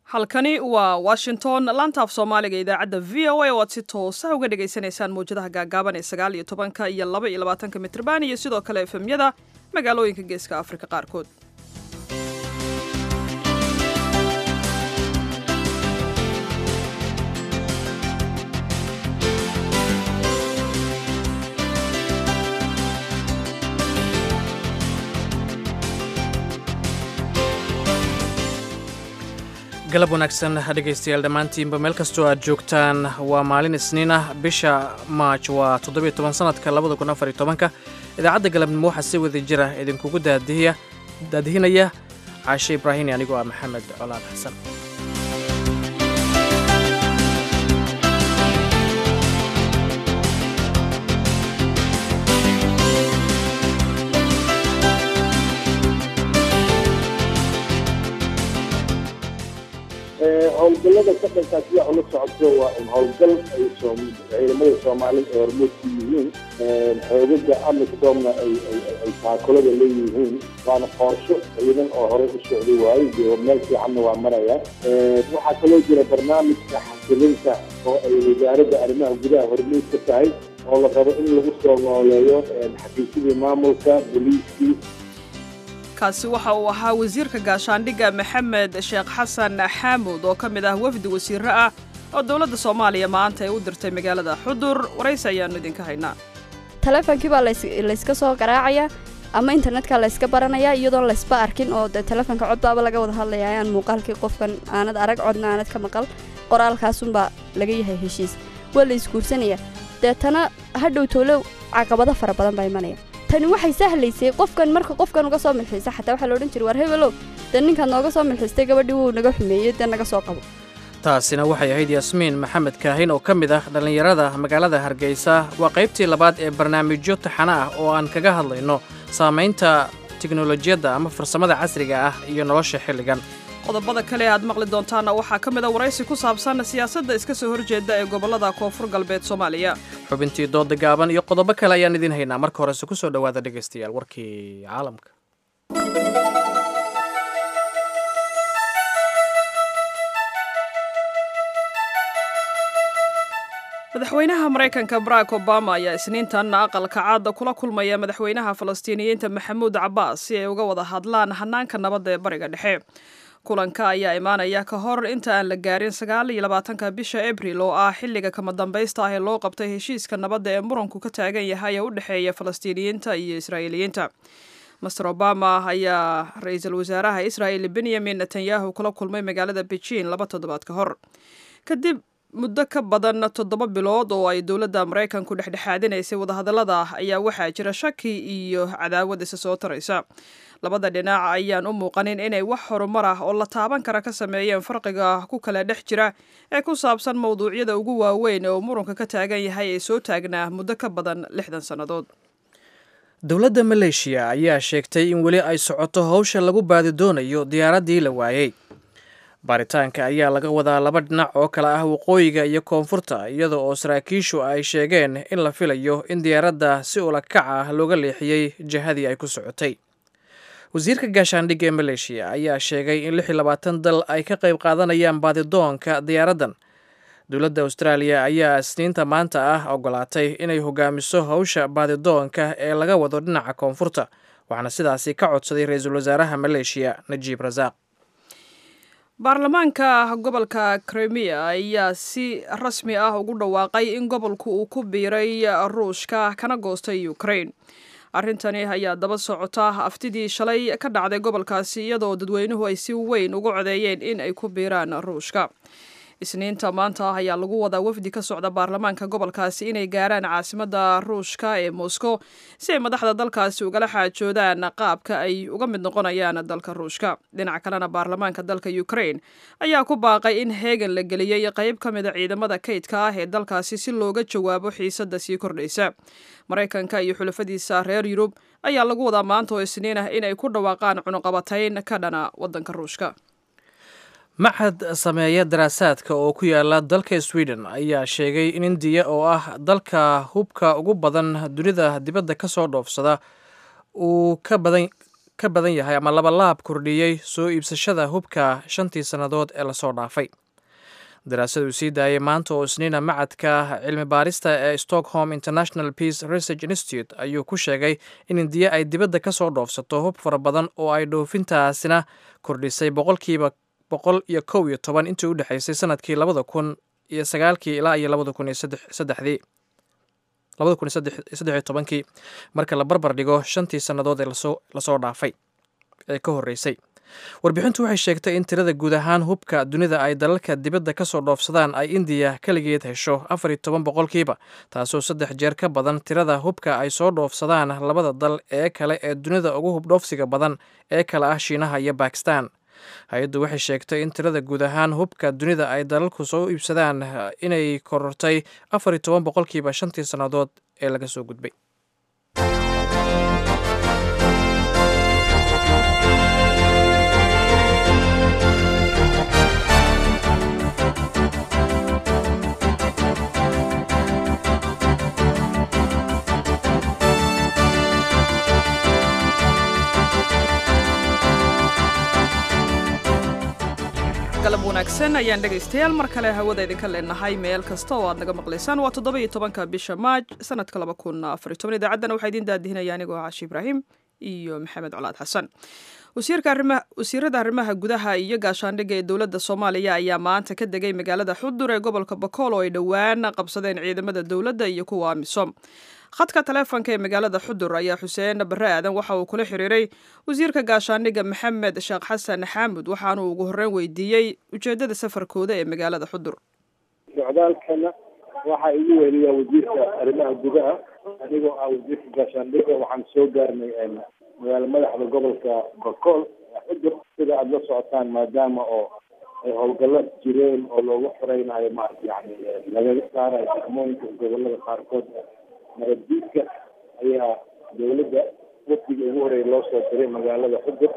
halkani waa washington laantaaf soomaaliga idaacadda v o a oo aad si toosa uga dhagaysanaysaan mawjadaha gaagaaban ee sagaal iyo tobanka iyo laba iyo labaatanka mitrban iyo sidoo kale efemyada magaalooyinka geeska afrika qaarkood galab wanaagsan dhegaystayaal dhammaantiinba meel kastoo aad joogtaan waa maalin isniin ah bisha maaj waa toddobiyo toban sanadka labada kun afar iyo tobanka idaacadda galabnimo waxaa si wada jira idinkugu daadihiya daadihinaya caashe ibraahini anigoo ah maxamed colaad xasan howlgallada shaqankaas sida ula socoto waa un howlgal ay ciidamada soomaalida ay hormuud ku yihiin xoogaga amisoomna ay taakulada leeyihiin waana qorsho ciidan oo horey u socday waayo iyo meel fiicanna waa maraya waxaa kaloo jira barnaamijka xasilinta oo ay wasaaradda arrimaha gudaha hormuud ka tahay oo la rabo in lagu soo nooleeyo xafiisyadii maamulka booliiskii kaasi waxa uu ahaa wasiirka gaashaandhigga maxamed sheekh xasan xaamuud oo ka mid ah wafdi wasiirro ah oo dowladda soomaaliya maanta ay u dirtay magaalada xudur waraysi ayaannu idinka haynaa taleefonkii baa layska soo garaacayaa ama internetka layska baranayaa iyadoon laysba arkin oo dee taleefonka codbaaba laga wada hadlaya ayaan muuqaalkii qofkan aanad arag codna aanad ka maqal qoraalkaasunbaa laga yahay heshiis waa la isguursanaya deetana hadhow toolow caqabado fara badan baa imanaya tani waxay sahlaysay qofkan marka qofkan uga soo milxiisa xataa waxaa loodhan jiray war hebelow dee ninkaad nooga soo milxiistay gabadhii wuu naga xumeeyey dee naga soo qabo taasina waxay ahayd yaasmiin maxamed kaahin oo ka mid ah dhallinyarada magaalada hargeysa waa qaybtii labaad ee barnaamijyo taxano ah oo aan kaga hadlayno saamaynta tiknolojiyadda ama farsamada casriga ah iyo nolosha xilligan qodobada kale aad maqli doontaana waxaa ka mid a waraysi ku saabsan siyaasadda iska soo horjeeda ee gobollada koonfur galbeed soomaaliya xubintii dooda gaaban iyo qodobo kale ayaan idiin haynaa marka horese ku soo dhowaada dhegaystayaal warkii caalamka madaxweynaha maraykanka barack obama ayaa isniintan aqalka caadda kula kulmaya madaxweynaha falastiiniyiinta maxamuud cabbaas si ay uga wada hadlaan hanaanka nabadda ee bariga dhexe kulanka ayaa imaanaya ka hor inta aan la gaarin sagaal iyo labaatanka bisha abril oo ah xilliga kama dambaysta ah ee loo qabtay heshiiska nabadda ee muranku ka taagan yahay ee u dhexeeya falastiiniyiinta iyo israa'iiliyiinta master obama ayaa ra-iisul wasaaraha israa'il benyamin netanyahu kula kulmay magaalada beijing laba toddobaad ka hor kadib muddo ka badan toddoba bilood oo ay dowladda maraykanku dhexdhexaadinaysay wadahadallada ayaa waxaa jira shaki iyo cadaawad isa soo taraysa labada dhinac ayaan u muuqanin inay wax horumar ah oo la taaban kara ka sameeyeen farqiga ku kala dhex jira ee ku saabsan mawduucyada ugu waaweyn oo murunka ka taagan yahay ee soo taagnaa muddo ka badan lixdan sannadood dowladda maleeshiya ayaa sheegtay in weli ay socoto howsha lagu baadi doonayo diyaaraddii la waayey baaritaanka ayaa laga wadaa laba dhinac oo kale ah waqooyiga iyo koonfurta iyada oo saraakiishu ay sheegeen in la filayo in diyaaradda si ula kac ah looga leexiyey jihadii ay ku socotay wasiirka gaashaandhigga ee maleeshiya ayaa sheegay in lix iyo labaatan dal ay ka qayb qaadanayaan baadidoonka diyaaraddan dowladda austraaliya ayaa isniinta maanta ah ogolaatay inay hogaamiso howsha baadidoonka ee laga wado dhinaca koonfurta waxaana sidaasi ka codsaday ra-iisul wasaaraha maleeshiya najiib rasaaq baarlamaanka gobolka krimiya ayaa si rasmi ah ugu dhawaaqay in gobolku uu ku biiray ruushka kana goostay ukraine arrintani ayaa daba socota aftidii shalay ka dhacday gobolkaasi iyadoo dadweynuhu ay si weyn ugu codeeyeen in ay ku biiraan ruushka isniinta maanta ah ayaa lagu wadaa wafdi ka socda baarlamaanka gobolkaasi inay gaaraan caasimadda ruushka ee moscow si ay madaxda dalkaasi ugala xaajoodaan qaabka ay uga mid noqonayaan dalka ruushka dhinaca kalena baarlamaanka dalka ukraine ayaa ku baaqay in heegan la geliyey qayb ka mida ciidamada kaydka ah ee dalkaasi si looga jawaabo xiisadda sii kordhaysa maraykanka iyo xulafadiisa reer yurub ayaa lagu wadaa maanta oo isniin ah inay ku dhawaaqaan cunuqabatayn ka dhana waddanka ruushka maxad sameeya daraasaadka oo ku yaala dalka sweden ayaa sheegay in indiya oo ah dalka hubka ugu badan dunida dibadda ka soo dhoofsada uu ka badan ka badan yahay ama labalaab kordhiyey soo iibsashada hubka shantii sannadood ee lasoo dhaafay daraasad uu sii daayay maanta oo isniina macadka cilmi baarista ee stockholm international peace research institute ayuu ku sheegay in indiya ay dibadda ka soo dhoofsato hub fara badan oo ay dhoofintaasina kordhisay boqolkiiba boqol iyo kow iyo toban intii u dhexaysay sanadkii labada kun iyo sagaalkii ilaa iyo labada kun iyo saddexdii labada kun iyo saddex iyo tobankii marka la barbar dhigo shantii sannadood ee lasoo lasoo dhaafay ee ka horreysay warbixintu waxay sheegtay in tirada guud ahaan hubka dunida ay dalalka dibadda ka soo dhoofsadaan ay indiya keligeed hesho afar iyo toban boqolkiiba taasoo saddex jeer ka badan tirada hubka ay soo dhoofsadaan labada dal ee kale ee dunida ugu hubdhoofsiga badan ee kale ah shiinaha iyo bakistan hay-addu waxay sheegtay in tirada guud ahaan hubka dunida ay dalalku soo iibsadaan inay korortay afar iyo toban boqolkiiba shantii sannadood ee laga soo gudbay galab wanaagsan ayaan dhegaystayaal mar kale hawada idinka leenahay meel kasta oo aad naga maqlaysaan waa toddoba iyo tobanka bisha maaj sanadka laba kun afar iyo toban idaacaddana waxaa idiin daadihinaya anigoo cashi ibraahim iyo maxamed colaad xasan wasiirada arrimaha gudaha iyo gaashaandhigga ee dowladda soomaaliya ayaa maanta ka degay magaalada xudur ee gobolka bakool oo ay dhowaan qabsadeen ciidamada dowladda iyo kuwa amisom khadka taleefonka ee magaalada xudur ayaa xuseen barre aadan waxa uu kula xiriiray wasiirka gaashaandhigga maxamed sheekh xasan xaamud waxaanuu ugu horreyn weydiiyey ujeeddada safarkooda ee magaalada xudur socdaalkana waxaa igu weheliyaa wasiirka arrimaha gudaha anigoo ah wasiirka gaashaandhigga waxaan soo gaarnay magaalo madaxda gobolka bakool xudur sida aada la socotaan maadaama oo ay howlgallo jireen oo loogu xoreynayo maarata yani laga saarayo degmooyinka gobolada qaarkood nabaddiidka ayaa dawladda wafdiga ugu horeeya loo soo diray magaalada xudur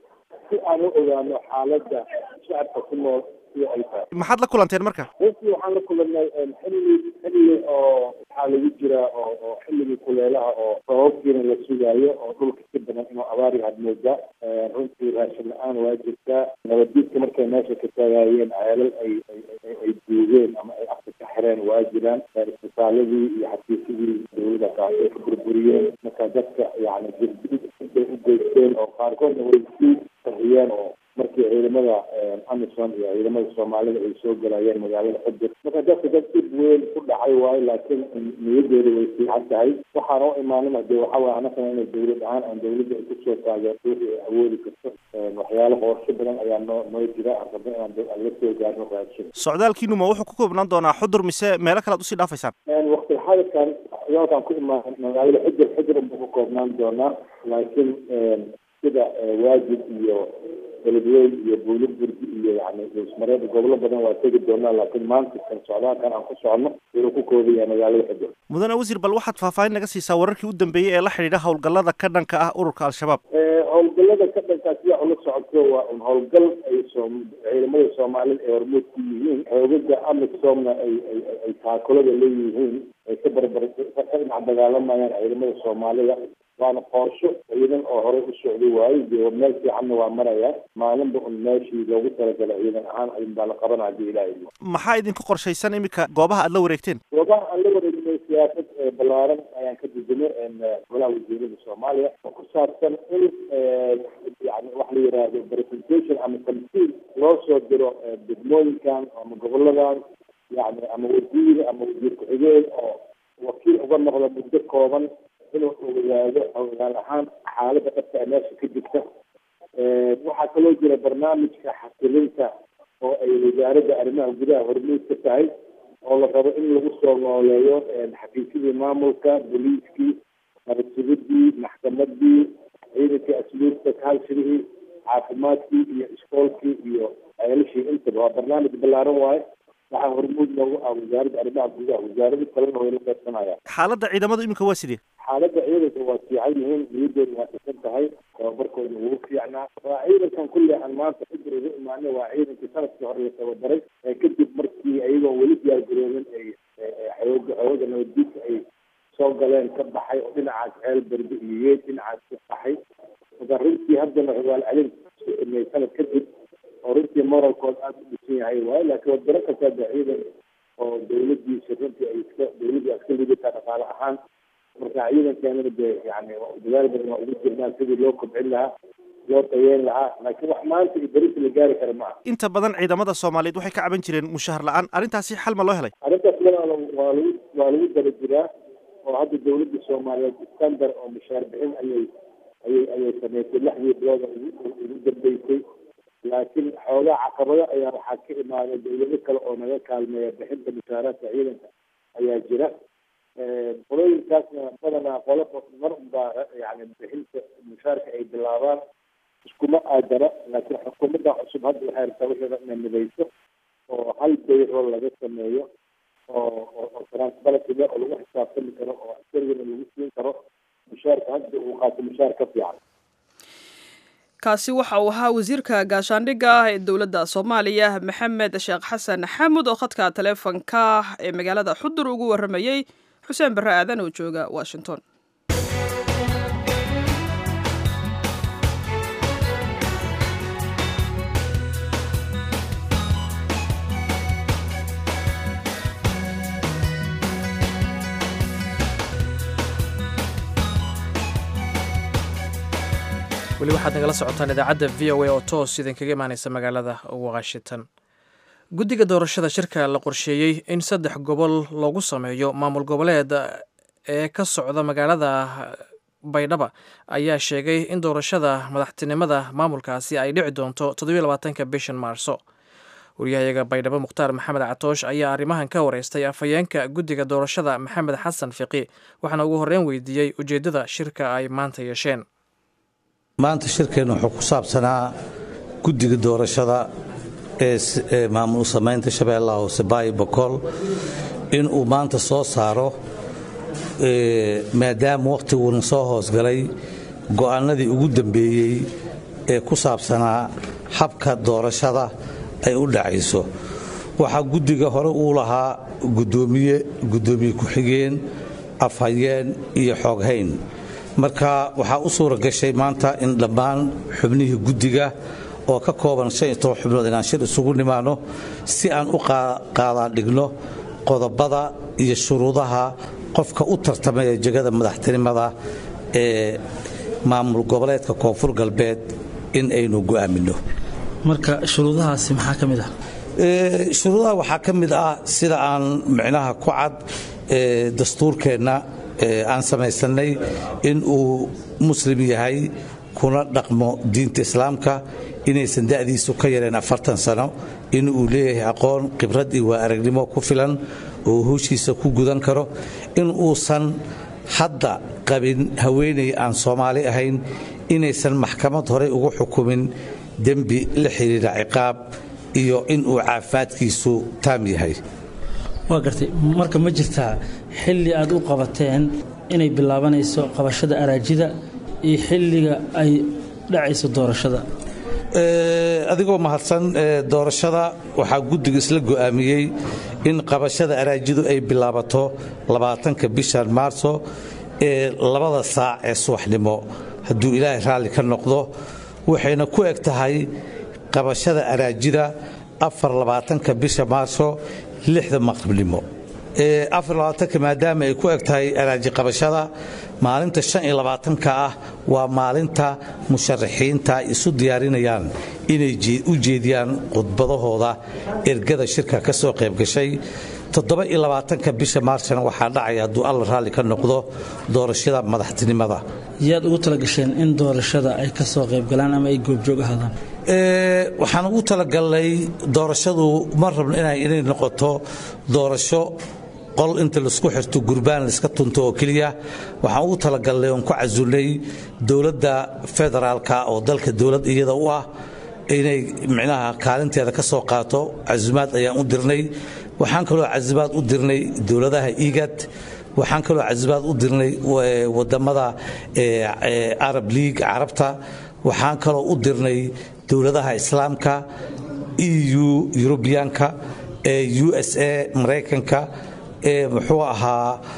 si aan u ogaano xaaladda shacabka ku nool sida ay tahay maxaad la kulanteen marka runtii waxaan la kulanay xilli xilli oo waxaa lagu jiraa oo oo xilligii kuleelaha oo sababkiina la sugaayo oo dhulka si badan inuu abaar yahaad moodaa runtii raashin la-aan waa jirtaa nabaddiidka markay meesha ka taagaayeen ceelal ay ay duugeen ama ay afka ka xireen waa jiraan isbitaaladii iyo xafiisyadii dawladda kaas ay ka burburiyeen marka dadka yani jirdid bay u geysteen oo qaarkoodna way sii qariyeen oo markii ciidamada amison iyo ciidamada soomaalida ay soo galayeen magaalada xudur marka dadka dad dhib weyn ku dhacay waayo laakiin niyadeeda way fiican tahay waxaana u imaanin hadee waxa waye anagana inay dawlad ahaan aan dawladda ay kusoo taageerto wixii ay awoodi karto waxyaalo qorsho badan ayaa noo noo jira aan rabno inaan la soo gaarno raashin socdaalkiinu ma wuxuu ku koobnaan doonaa xudur mise meelo kale ad usii dhaafaysaan waqti xadirkan socdaalkan ku imaan magaalada xudur xudur unbuu ku koobnaan doonaa laakiin sida waajib iyo beledweyn iyo buuliburgi iyo yani ismareed gobolo badan waa tegi doonaa laakiin maanta kan socdaalkan aan ku socono wuxuu ku koobaya magaalada xudur mudane wasiir bal waxaad faahfaahin naga siisaa wararkii u dambeeyey ee la xidhiidha howlgallada ka dhanka ah ururka al-shabaab howlgallada ka dhankaa sida ula socoto waa un howlgal ay soo ciidamada soomaalida ay hormuud ku yihiin xoogaga amisomna ay ay ay taakulada leeyihiin ay ka barbar ka dhinac dagaalamayaan ciidamada soomaalida waana qorsho ciidan oo horey u socday waayo dee meel fiicanna waa maraya maalinba un meeshii loogu talagalay ciidan ahaan ayun baa la qabanaa hadii ilaahay maxaa idinku qorshaysan iminka goobaha aad la wareegteen goobaha aan la wareegnay siyaasad balaaran ayaan ka dejinay golaha wasiirada soomaaliya oo ku saabsan in yani waxa la yidhaahdo presentation ama tamsiil loo soo diro degmooyinkan ama goboladan yani ama wasiir ama wasiir ku-xigeen oo wakiil uga noqda muddo kooban inuu ogaado ogaal ahaan xaaladda dhabta ee meesha ka jirta waxaa kaloo jira barnaamijka xasilinta oo ay wasaaradda arrimaha gudaha hormuud ka tahay oo la rabo in lagu soo nooleeyo xafiisyadii maamulka booliiskii nabadsugidii maxkamadii ciidankii asluubta kaalshirihii caafimaadkii iyo iskoolkii iyo ceelashii intaba waa barnaamij ballaaran waaye waxaa hormuud loogu ah wasaaradda arrimaha gudaha wasaarado kalena way la qaybsanayaan xaaladda ciidamadu iminka waa sidee xaaladda ciidanka waa fiican yihiin niyadooda waa dhisan tahay tababarkooda wuu fiicnaa waa ciidankan kulle aan maanta xudur ugu imaanay waa ciidankii sanadkii hore la tababaray kadib markii ayagoon weli diyaargaroobin ay xooga xooga nabaddiidka ay soo galeen ka baxay oo dhinacaas ceel berbe iyo yeed dhinacaas ka baxay marka runtii haddana rawaal celin sameey sanad kadib oo runtii moralkood aada u dhisan yahay waayo laakiin waad garan kartaa de ciidan oo dawladiisa runtii ay iska dawladii iska lidataa dhaqaale ahaan marka ciidankeenana de yani dadaal badan waa ugu jirnaan sidii loo kobcin lahaa loo tayeyn lahaa laakiin wax maanta iyo berita la gaari kara ma aha inta badan ciidamada soomaaliyeed waxay ka caban jireen mushahar la-aan arrintaasi xal ma loo helay arrintaas walaalo waa lagu waa lagu daba jiraa oo hadda dawladda soomaaliyeed standar oo mushaar bixin ayay ayay ayay sameysay lixdii bilooda ugu ugu dambeysay laakiin xoogaa caqabado ayaa waxaa ka imaaday dawlado kale oo naga kaalmeeya bixinta mushaaraadka ciidanka ayaa jira qolooyinkaasna badanaa qolo mar unbaa yani bixinta mushaarka ay bilaabaan iskuma aadana laakiin xukuumadda cusub hadda waxay rabtaa wixii inay midayso oo hal bayro laga sameeyo oo oo transparency le oo lagu xisaabtami karo oo askarigana lagu siin karo mushaarka hadda uu qaato mushaar ka fiican kaasi waxa uu ahaa wasiirka gaashaandhigga ah ee dowladda soomaaliya maxamed sheekh xasan xaamud oo khadka taleefonka ee magaalada xudur ugu warramayey xuseen barre aadan oo jooga washington weli waxaad nagala socotaan idaacadda v o a oo toos idinkaga imaaneysa magaalada washington guddiga doorashada shirka la qorsheeyey in saddex gobol loogu sameeyo maamul goboleed ee ka socda magaalada baydhaba ayaa sheegay in doorashada madaxtinimada maamulkaasi ay dhici doonto toddobylabaatanka bishan maarso waryahayaga baydhabo mukhtaar maxamed catoosh ayaa arrimahan ka wareystay afhayeenka guddiga doorashada maxamed xasan fiqi waxaana ugu horreyn weydiiyey ujeeddada shirka ay maanta yeesheen maanta shirkeennu wuxuu ku saabsanaa guddiga doorashada ee maamul samaynta shabeellaha hoose baayi bokool inuu maanta soo saaro maadaama wakhtiguna soo hoosgalay go'aanadii ugu dambeeyey ee ku saabsanaa habka doorashada ay u dhacayso waxaa guddiga hore uu lahaa gudoomiye guddoomiye ku-xigeen afhayeen iyo xooghayn marka waxaa u suura gashay maanta in dhammaan xubnihii guddiga oo ka kooban xubnood inaan shir isugu nimaano si aan u qaadaandhigno qodobada iyo shuruudaha qofka u tartamaya jegada madaxtinimada ee maamul goboleedka koonfur galbeed in aynu go'aaminno marka shuruudahaasi maxaa ka mid ah shuruudaha waxaa ka mid ah sida aan micnaha ku cad dastuurkeenna aan samaysannay in uu muslim yahay kuna dhaqmo diinta islaamka inaysan da'diisu ka yareen afartan sano in uu leeyahay aqoon khibrad iyo waa aragnimo ku filan oo howshiisa ku gudan karo in uusan hadda qabin haweenay aan soomaali ahayn inaysan maxkamad horey ugu xukumin dembi la xidhiidha ciqaab iyo in uu caafimaadkiisu taam yahay waa gartay marka ma jirtaa xilli aad u qabateen inay bilaabanayso qabashada araajida iyo xilliga ay dhacayso doorashada adigoo mahadsan doorashada waxaa guddiga isla go'aamiyey in qabashada araajidu ay bilaabato labaatanka bishan maarso ee labada saac ee subaxnimo hadduu ilaahay raalli ka noqdo waxayna ku eg tahay qabashada araajida afar labaatanka bisha maarso lixda maqribnimo afarlabaatanka maadaama ay ku eg tahay araaji qabashada maalinta shan iyo labaatanka ah waa maalinta musharaxiinta isu diyaarinayaan inay u jeediyaan khudbadahooda ergada shirka ka soo qayb gashay toddoba iyo labaatanka bisha maarshana waxaa dhacaya hadduu alla raalli ka noqdo doorashada madaxtinimada yaad ugu talagasheen in doorashada ay ka soo qaybgalaan ama ay goobjoog ahaadaan waxaan ugu talagalnay doorashadu ma rabno inay noqoto doorasho qol inta laisku xirto gurbaan laiska tunto oo keliya waxaan ugu talagalnay oon ku casulnay dowladda federaalka oo dalka dowlad iyada u ah inay micnaha kaalinteeda ka soo qaato casumaad ayaan u dirnay waxaan kaloo casimaad u dirnay dowladaha igad waxaan kaloo casimaad u dirnay wadamada arab league carabta waxaan kaloo u dirnay dowladaha islaamka eu yurubiyaanka u s a maraykanka muxuu ahaa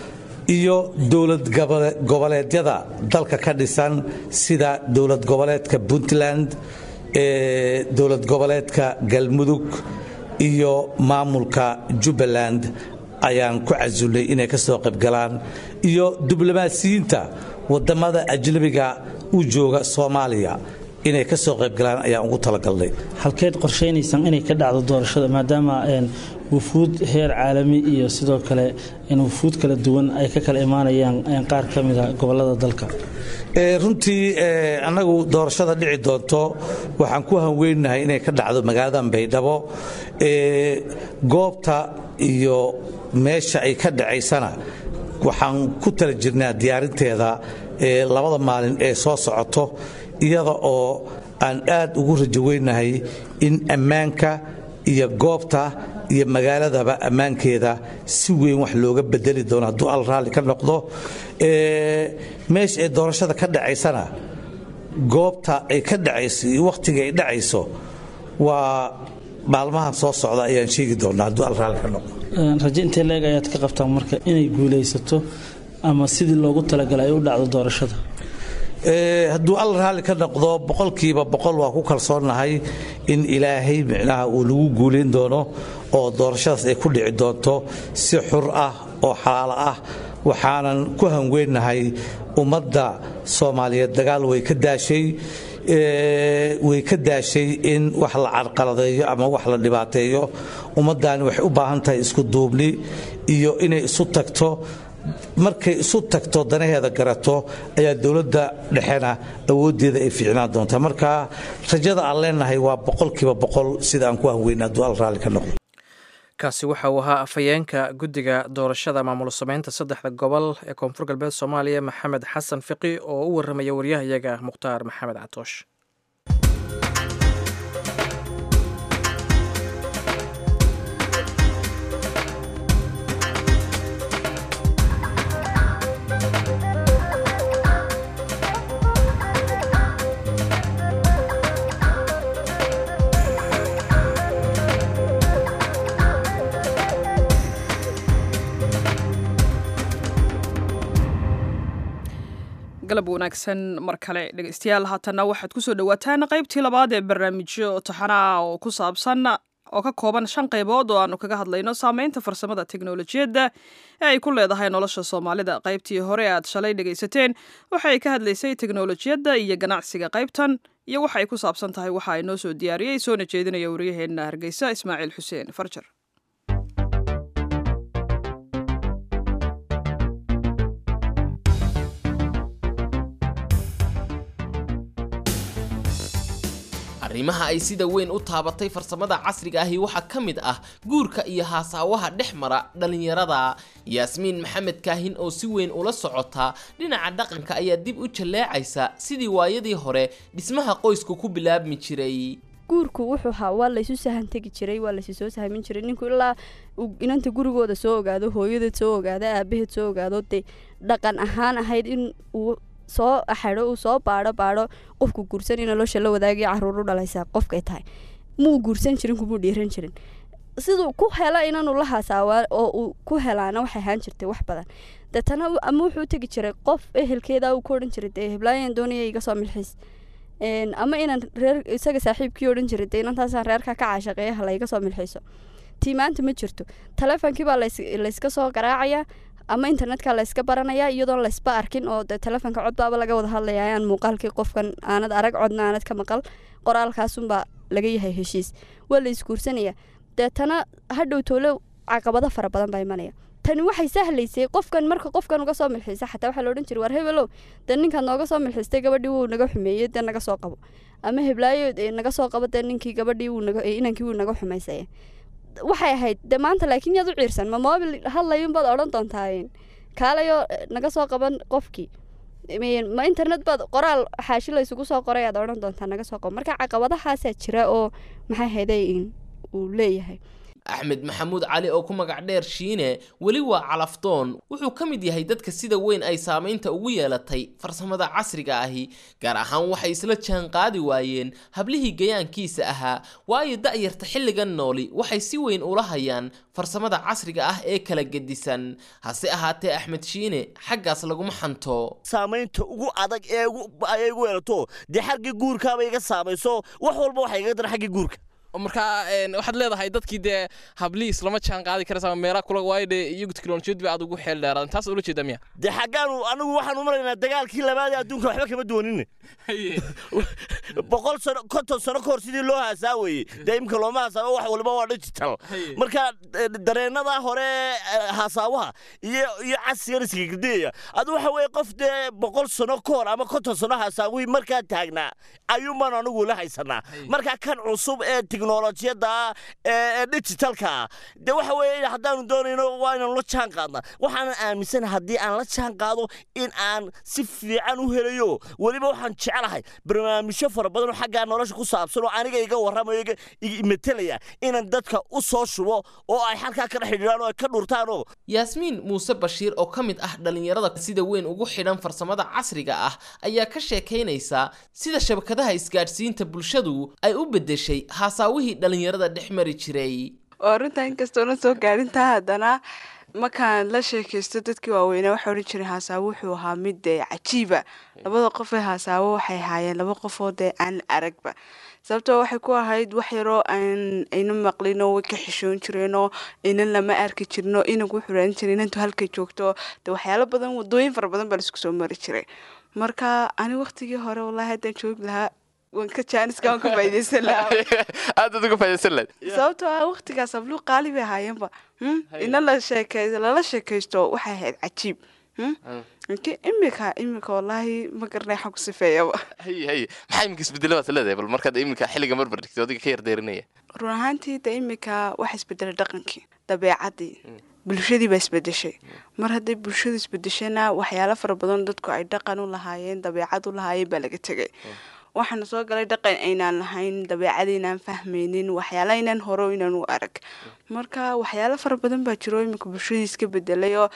iyo dowlad goboleedyada dalka ka dhisan sida dowlad goboleedka puntland dowlad goboleedka galmudug iyo maamulka jubbaland ayaan ku casulnay inay ka soo qaybgalaan iyo diblomaasiyiinta wadamada ajnabiga u jooga soomaaliya inay ka soo qaybgalaan ayaan ugu talagalnay halkeed qorshaynaysaan inay ka dhacdo doorashada maadaama wufuud heer caalami iyo sidoo kale wufuud kala duwan ay ka kala imaanayaan qaar ka mida gobolada dalka runtii annagu doorashada dhici doonto waxaan ku hanweynahay inay ka dhacdo magaalada baydhabo goobta iyo meesha ay ka dhacaysana waxaan ku tala jirnaa diyaarinteeda labada maalin ee soo socoto iyada oo aan aad ugu rajoweynahay in ammaanka iyo goobta iyo magaaladaba ammaankeeda si weyn wax looga bedeli doono hadduu al raalli ka noqdo meesha ay doorashada ka dhacaysana goobta ay ka dhacayso iyo wakhtiga ay dhacayso waa maalmahan soo socda ayaan sheegi doonaa hadduu al raalli ka noqdo raje intee leeg ayaad ka qabtaan marka inay guulaysato ama sidii loogu talagalay ay u dhacdo doorashada hadduu al raalli ka noqdo boqolkiiba boqol waa ku kalsoonnahay in ilaahay micnaha uu lagu guulayn doono oo doorashadaas ay ku dhici doonto si xur ah oo xalaalo ah waxaanan ku hangweynahay ummadda soomaaliyeed dagaal way ka daashay way ka daashay in wax la carqaladeeyo ama wax la dhibaateeyo ummaddaani waxay u baahan tahay isku duubni iyo inay isu tagto markay isu tagto danaheeda garato ayaa dowladda dhexena awooddeeda ay fiicnaan doontaa marka rajada aan leenahay waa boqolkiiba boqol sida aan ku hanweyna hadduu al raalli ka noqdo kaasi waxa uu ahaa afhayeenka guddiga doorashada maamul sameynta saddexda gobol ee koonfur galbeed soomaaliya maxamed xasan fiqi oo u warramaya waryahayaga mukhtaar maxamed catoosh galab wanaagsan mar kale dhegeystayaal haatanna waxaad kusoo dhawaataan qaybtii labaad ee barnaamijyo taxanaa oo ku saabsan oo ka kooban shan qaybood oo aanu kaga hadlayno saameynta farsamada teknolojiyadda ee ay ku leedahay nolosha soomaalida qaybtii hore aad shalay dhegaysateen waxay ka hadlaysay teknolojiyadda iyo ganacsiga qaybtan iyo waxa ay ku saabsan tahay waxa ay noo soo diyaariyey soona jeedinaya waryaheena hargeysa ismaaciil xuseen farjar arrimaha ay sida weyn u taabatay farsamada casriga ahi waxaa ka mid ah guurka iyo haasaawaha dhex mara dhallinyarada yaasmiin maxamed kaahin oo si weyn ula socota dhinaca dhaqanka ayaa dib u jalleecaysa sidii waayadii hore dhismaha qoysku ku bilaabmi jiray guurku wuxuu ahaa waa laysu sahan tegi jiray waa laysu soo sahmin jiray ninku ilaa inanta gurigooda soo ogaado hooyadeed soo ogaado aabaheed soo ogaado dee dhaqan ahaan ahayd in uu soo axado uu soo baadho baadho qofku guursan in nolosha la wadaagay caruur u dhalaysaa qofkay tahay muu guursan jirin kumuu dhiiran jirin siduu ku hela inaanu la hasaawaa oo uu ku helaana waxay ahaan jirtay wax badan deetana ama wuxuu tegi jiray qof ehelkeeda uu ku odhan jiray dee heblaayan doonaya iga soo milxiis ama inaan reer isaga saaxiibkii odhan jiray dee inantaasaan reerka ka caashaqeeya hala iga soo milxiiso tii maanta ma jirto taleefonkii baa layska soo garaacayaa ama internetka layska baranayaa iyadoon laysba arkin oo de telefoonka codbaaba laga wada hadlaya aan muuqaalkii qofkan aanad arag codna aanad ka maqal qoraalkaasunbaa laga yahay heshiis waa la isguursanaya deetana hadhow toole caqabado fara badan baa imanaya tani waxay sahlaysay qofkan marka qofkan uga soo milxiisa xataa waxaa laodhan jiray war hebelow dee ninkaad nooga soo milxiistay gabadhii wuu naga xumeeyey dee naga soo qabo ama heblaayo naga soo qabo dee ninkii gabadhii inankii wuu naga xumaysaya waxay ahayd de maanta laakiin yaad u ciirsan ma mobil hadlayunbaad odhan doontaa kaalayo naga soo qaban qofkii ma internet baad qoraal xaashi laysugu soo qoray aad odhan doontaa naga soo qaban marka caqabadahaasaa jira oo maxay hayday uu leeyahay axmed maxamuud cali oo ku magac dheer shiine weli waa calafdoon wuxuu ka mid yahay dadka sida weyn ay saamaynta ugu yeelatay farsamada casriga ahi gaar ahaan waxay isla jaan qaadi waayeen hablihii gayaankiisa ahaa waayo da'yarta xilligan nooli waxay si weyn ula hayaan farsamada casriga ah ee kala gedisan hase ahaatee axmed shiine xaggaas laguma xanto saamaynta ugu adag ee ay igu yeelato dee xaggii guurkaaba iga saamayso wax walba waxay igaga daran xaggii guurka markaa waxaad leedahay dadkii dee hablii islama jaan qaadi karaysa meelaa kula waayo dee iyagu teknolojiyad ba aad ugu xeel dheeraadan taas ula jeedaa miya dee xaggaanu anigu waxaan u maraynaa dagaalkii labaad ee adduunka waxba kama duwanin boqol sano konton sano ka hor sidii loo haasaa weeye dee imka looma hasaabo wax waliba waa digital marka dareennada hore hasaawaha iyo iyo casigan iskagardiyaya adu waxa weeye qof dee boqol sano ka hor ama konton sano hasaawihii markaa taagnaa ayuunbaan anigu la haysanaa marka kan cusub ee teknolojiyada ee digitalka de waxa weeye haddaanu doonayno waa inaan la jaan qaadna waxaanan aaminsana haddii aan la jaan qaado in aan si fiican u helayo weliba waxaan jeclahay barnaamijyo fara badan oo xaggaa nolosha ku saabsan oo aniga iga warramayo metelaya inaan dadka u soo shubo oo ay halkaa ka dhex xidhiidhaan oo ay ka dhurtaanoo yaasmiin muuse bashiir oo ka mid ah dhallinyarada sida weyn ugu xidhan farsamada casriga ah ayaa ka sheekaynaysa sida shabakadaha isgaadhsiinta bulshadu ay u beddeshay haasaawihii dhallinyarada dhex mari jiray oo runtaa inkastoona soo gaadhintaa haddana markaan la sheekaysto dadkii waaweynaa waxaa odhan jiray haasaawo wuxuu ahaa mid dee cajiiba labada qof ee haasaawo waxay ahaayeen laba qofoo dee aan aragba sababtoo waxay ku ahayd wax yaroo aan ayna maqlinoo way ka xishoon jireenoo inan lama arki jirno inagu wuxuu raadan jiray inantu halkay joogto dee waxyaalo badan wadooyin fara badan baa laisku soo mari jiray marka ani waqtigii hore wallaahi haddaan joogi lahaa wanka jaaniska waan ka faa'idaysan lahaa aad uga faa'idaysan lahayd sababtoo ah waqtigaas habluu qaali bay ahaayeenba ina la sheekay lala sheekaysto waxay ahayd cajiib inki imika imika wallaahi ma garanay xag ku sifeeyaba hay hay maxaa iminka isbedela baad leedahay bal markaad iminka xilliga marbar dhigtay adiga ka yardeerinaya run ahaantii de imika waxa isbedelay dhaqankii dabeecadii bulshadii baa isbedeshay mar hadday bulshadu isbedeshana waxyaalo fara badan dadku ay dhaqan u lahaayeen dabeecad u lahaayeen baa laga tegay waxaana soo galay dhaqan aynaan lahayn dabeecad aynaan fahmaynin waxyaala aynaan hore inaan u arag marka waxyaalo fara badan baa jiro iminka bulshadii iska bedelay oo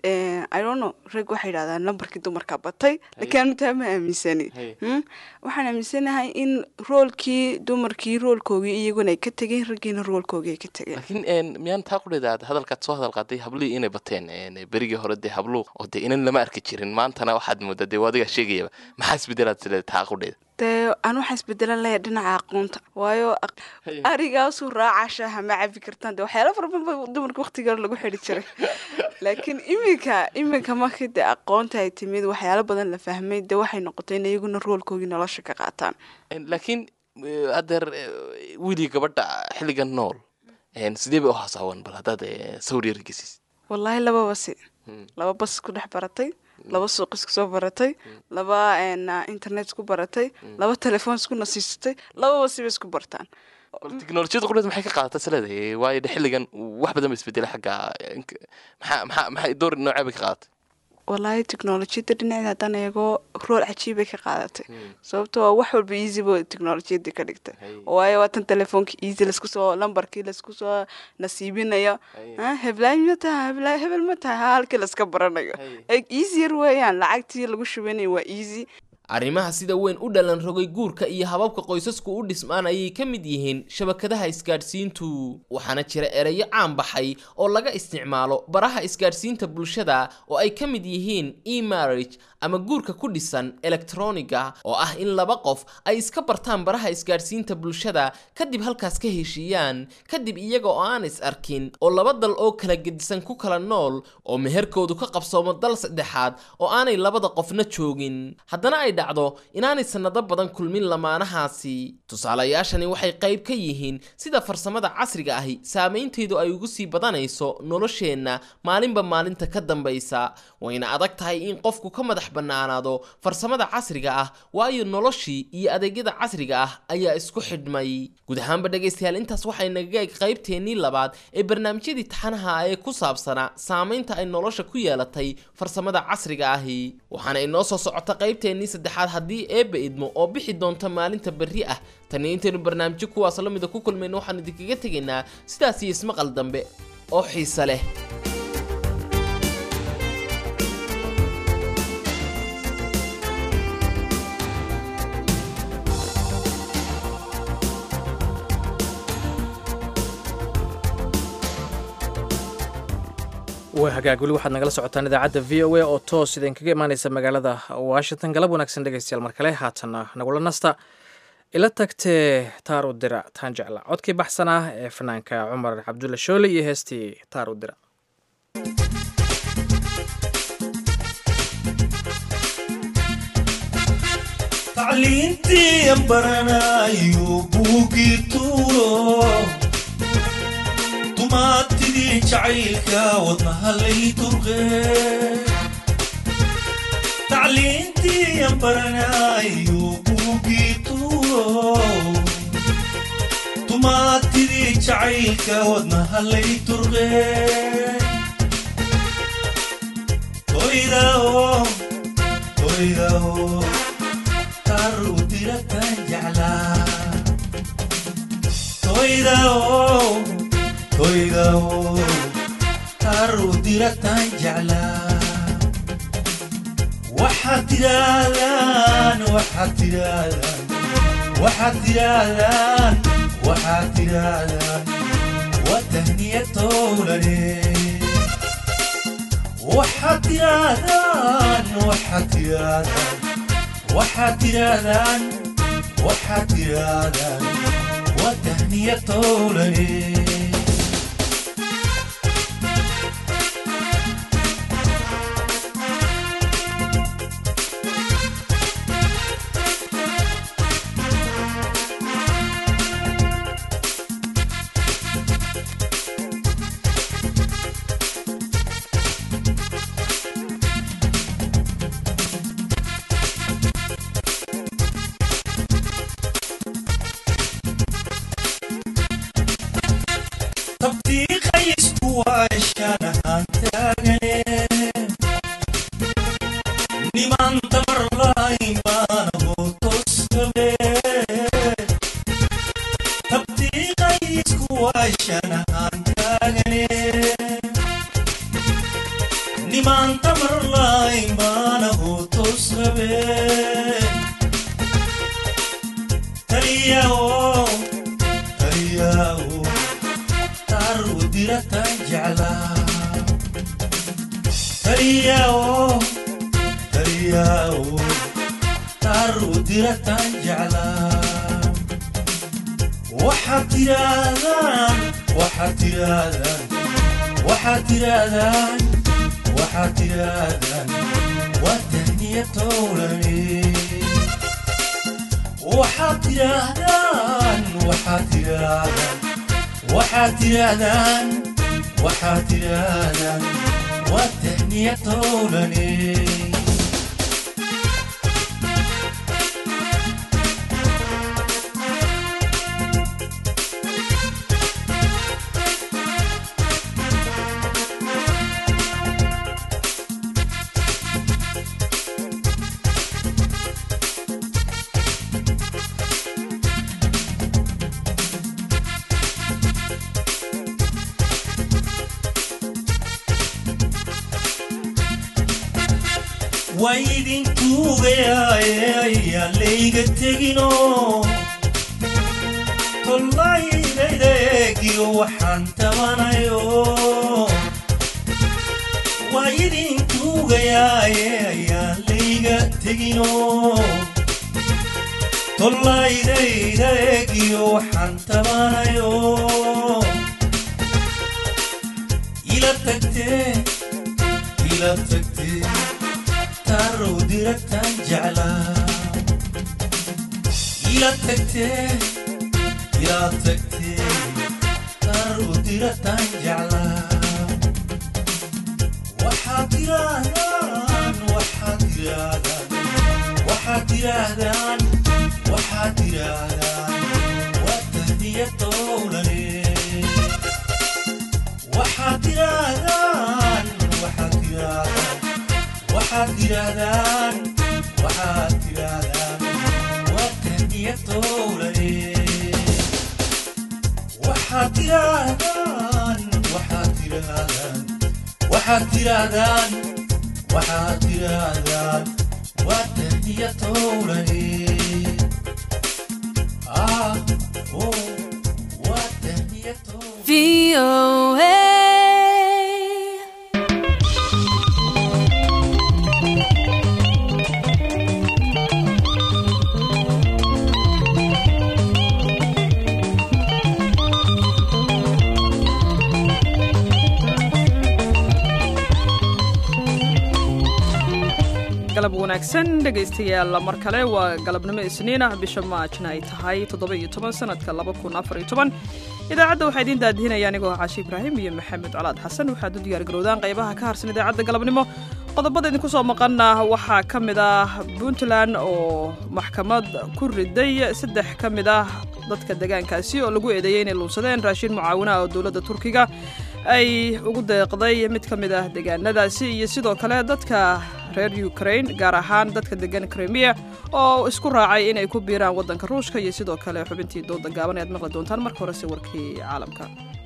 idono rag waxay yidhahdaan lambarkii dumarka batay laakiin anu taa ma aaminsani waxaan aaminsanahay in roolkii dumarkii roolkoogii iyaguna ay ka tegeen raggiina roolkoogii ay ka tegeen laakiin miyaan taa ku dheedaa hadalkaad soo hadal qaaday hablihii inay bateen berigii hore dee habluhu oo dee inan lama arki jirin maantana waxaad moodaa dee adigaa sheegayaba maxaa isbedelaad sileed taa ku dheeda dee aan waxaa isbedelan layaa dhinaca aqoonta waayo arigaasuu raaca shaaha ma cabi kartaan de waxyaala fara badan ba dumarka waqtiga hore lagu xidhi jiray laakiin iminka iminka markii dee aqoonta ay timid waxyaalo badan la fahmay dee waxay noqotay in iyaguna roolkoogii nolosha ka qaataan laakiin adeer wiilii gabadha xilligan nool sidee bay u hasaawan bal haddaad sawir yar gesiis wallaahi lababa si laba bas ku dhex baratay laba suuq isku soo baratay laba internet isku baratay laba telefoon isku nasiisatay lababa siba isku bartaan teknolojiyada quleed maxay ka qaadataa sileedahay waayo de xilligan wax badan ba isbedelay xagga maxaa maxaa maxay door noocee bay ka qaadatay wallaahi teknolojiyadda dhinaceeda haddaan eego rool cajiibay ka qaadatay sababtoo wax walba easy bo teknolojiyadda ka dhigtay waayo waa tan telefoonka easy laisku soo lambarkii laisku soo nasiibinayo heblaay ma taha heblaay hebel ma taha halkii laiska baranayo easy yar weeyaan lacagtii lagu shubanayo waa easy arrimaha sida weyn u dhalan rogay guurka iyo hababka qoysasku u dhismaan ayay ka mid yihiin shabakadaha isgaadhsiintu waxaana jira ereyo caan baxay oo laga isticmaalo baraha isgaadhsiinta bulshada oo ay ka mid yihiin e-marriage ama guurka ku dhisan elektroniga oo ah in laba qof ay iska bartaan baraha isgaadhsiinta bulshada kadib halkaas ka heshiiyaan kadib iyaga oo aan is arkin oo laba dal oo kala gedisan ku kala nool oo meherkoodu ka qabsoomo dal saddexaad oo aanay labada qofna joogin haddana ay dhacdo inaanay sannado badan kulmin lamaanahaasi tusaalayaashani waxay qayb ka yihiin sida farsamada casriga ahi saamayntaydu ay ugu sii badanayso nolosheenna maalinba maalinta ka dambaysa wayna adag tahay in qofku ka madax bannaanaado farsamada casriga ah waayo noloshii iyo adeegyada casriga ah ayaa isku xidhmay guud ahaanba dhegaystayaal intaas waxay nagaga eg qaybteennii labaad ee barnaamijyadii taxanaha ee ku saabsanaa saamaynta ay nolosha ku yeelatay farsamada casriga ahi waxaana inoo soo socota qaybteennii saddexaad haddii eebba idmo oo bixi doonta maalinta berri ah tani intaynu barnaamijyo kuwaas la mida ku kulmayno waxaan idinkaga tegaynaa sidaas iyo ismaqal dambe oo xiise leh waa hagaag weli waxaad nagala socotaan idaacadda v o a oo toos idinkaga imaaneysa magaalada washington galab wanaagsan dhegeystayaal mar kale haatanna nagula nasta ila tagtee taar u dira taan jecla codkii baxsan ah ee fanaanka cumar cabdulle shoole iyo heestii taar u dira tacliintii baranayo buugii tuuro dumaatidii jacaylka wadnaha lay turqe tacliintii baranayo buugii tuuro dumaatidii jacaylka wadnaha lay turqe toydao toydao tar u diratan jeclaa toydao toydao tar u diratan jeclaa waxaad tidhaahdaan waxaad tidhaahdaan waxaad tidhaahdaan waxaad tidhaahdaan watahniya towlane waxaad tidhaahdaan waxaad tidhaahdaan waxaad tidhaahdaan waxaad tidhaahdaan watahniya towlane tabtiiqaysku waashaan ahaan taagane niman tamar lahayn baana hootoskabe tabtiiqaysku waashaan ahaan taagane niman tamar lahayn baana hootoskabe taliyaoo taliyaoo taru diratan jeclaa taliyaoo taliyaoo taru diratan jeclaa waxaad tidhaahdaan waxaad tidhaahdaan waxaad tidhaahdaan waxaad tidhaahdaan waa tahniya towlane waxaad tidhaahdaan waxaad tidhaahdaan waxaad tidhaahdaan waxaad tidhaahdaan waa tahniya towlane waa idin tuugayaaye ayaan layga tegino tollaylayda eegiyo waxaan tabanayo waa idin tuugayaaye ayaan layga tegino tollaylayda eegiyo waxaan tabanayo ila tagtee ila tagtee tarow diratan jeclaa ila tagtee ila tagtee tarow diratan jeclaa waxaad tidhaahdaan waxaad tidhaahdaan waxaad tidhaahdaan waxaad tidhaahdaan waa tahniya towlane waxaad tidhaahdaan waxaad tidhaahdaan waxaad tidhaahdaan waxaad tidhaahdaan iyo towraye waxaad tirahdaan waxaad tirahdaan waxaad tirahdaan waxaad tirahdaan waa tahniya towraye ah oh waa tahniya galab wanaagsan dhegaystayaal mar kale waa galabnimo isniin ah bisha maajna ay tahay toddoba-iyo toban sanadka laba kun afar iyo toban idaacadda waxaa idiin daadihinaya anigoo caashi ibraahim iyo maxamed colaad xasan waxaad u diyaargarowdaan qaybaha ka harsan idaacadda galabnimo qodobada idinku soo maqana waxaa ka mid ah puntland oo maxkamad ku riday saddex ka mid ah dadka deegaankaasi oo lagu eedeeyey inay luunsadeen raashin mucaawina oo dowladda turkiga ay ugu deeqday mid ka mid ah deegaanadaasi iyo sidoo kale dadka reer ukrain gaar ahaan dadka degan krimiya oo isku raacay inay ku biiraan waddanka ruushka iyo sidoo kale xubintii dooda gaaban ayaad maqli doontaan marka horese warkii caalamka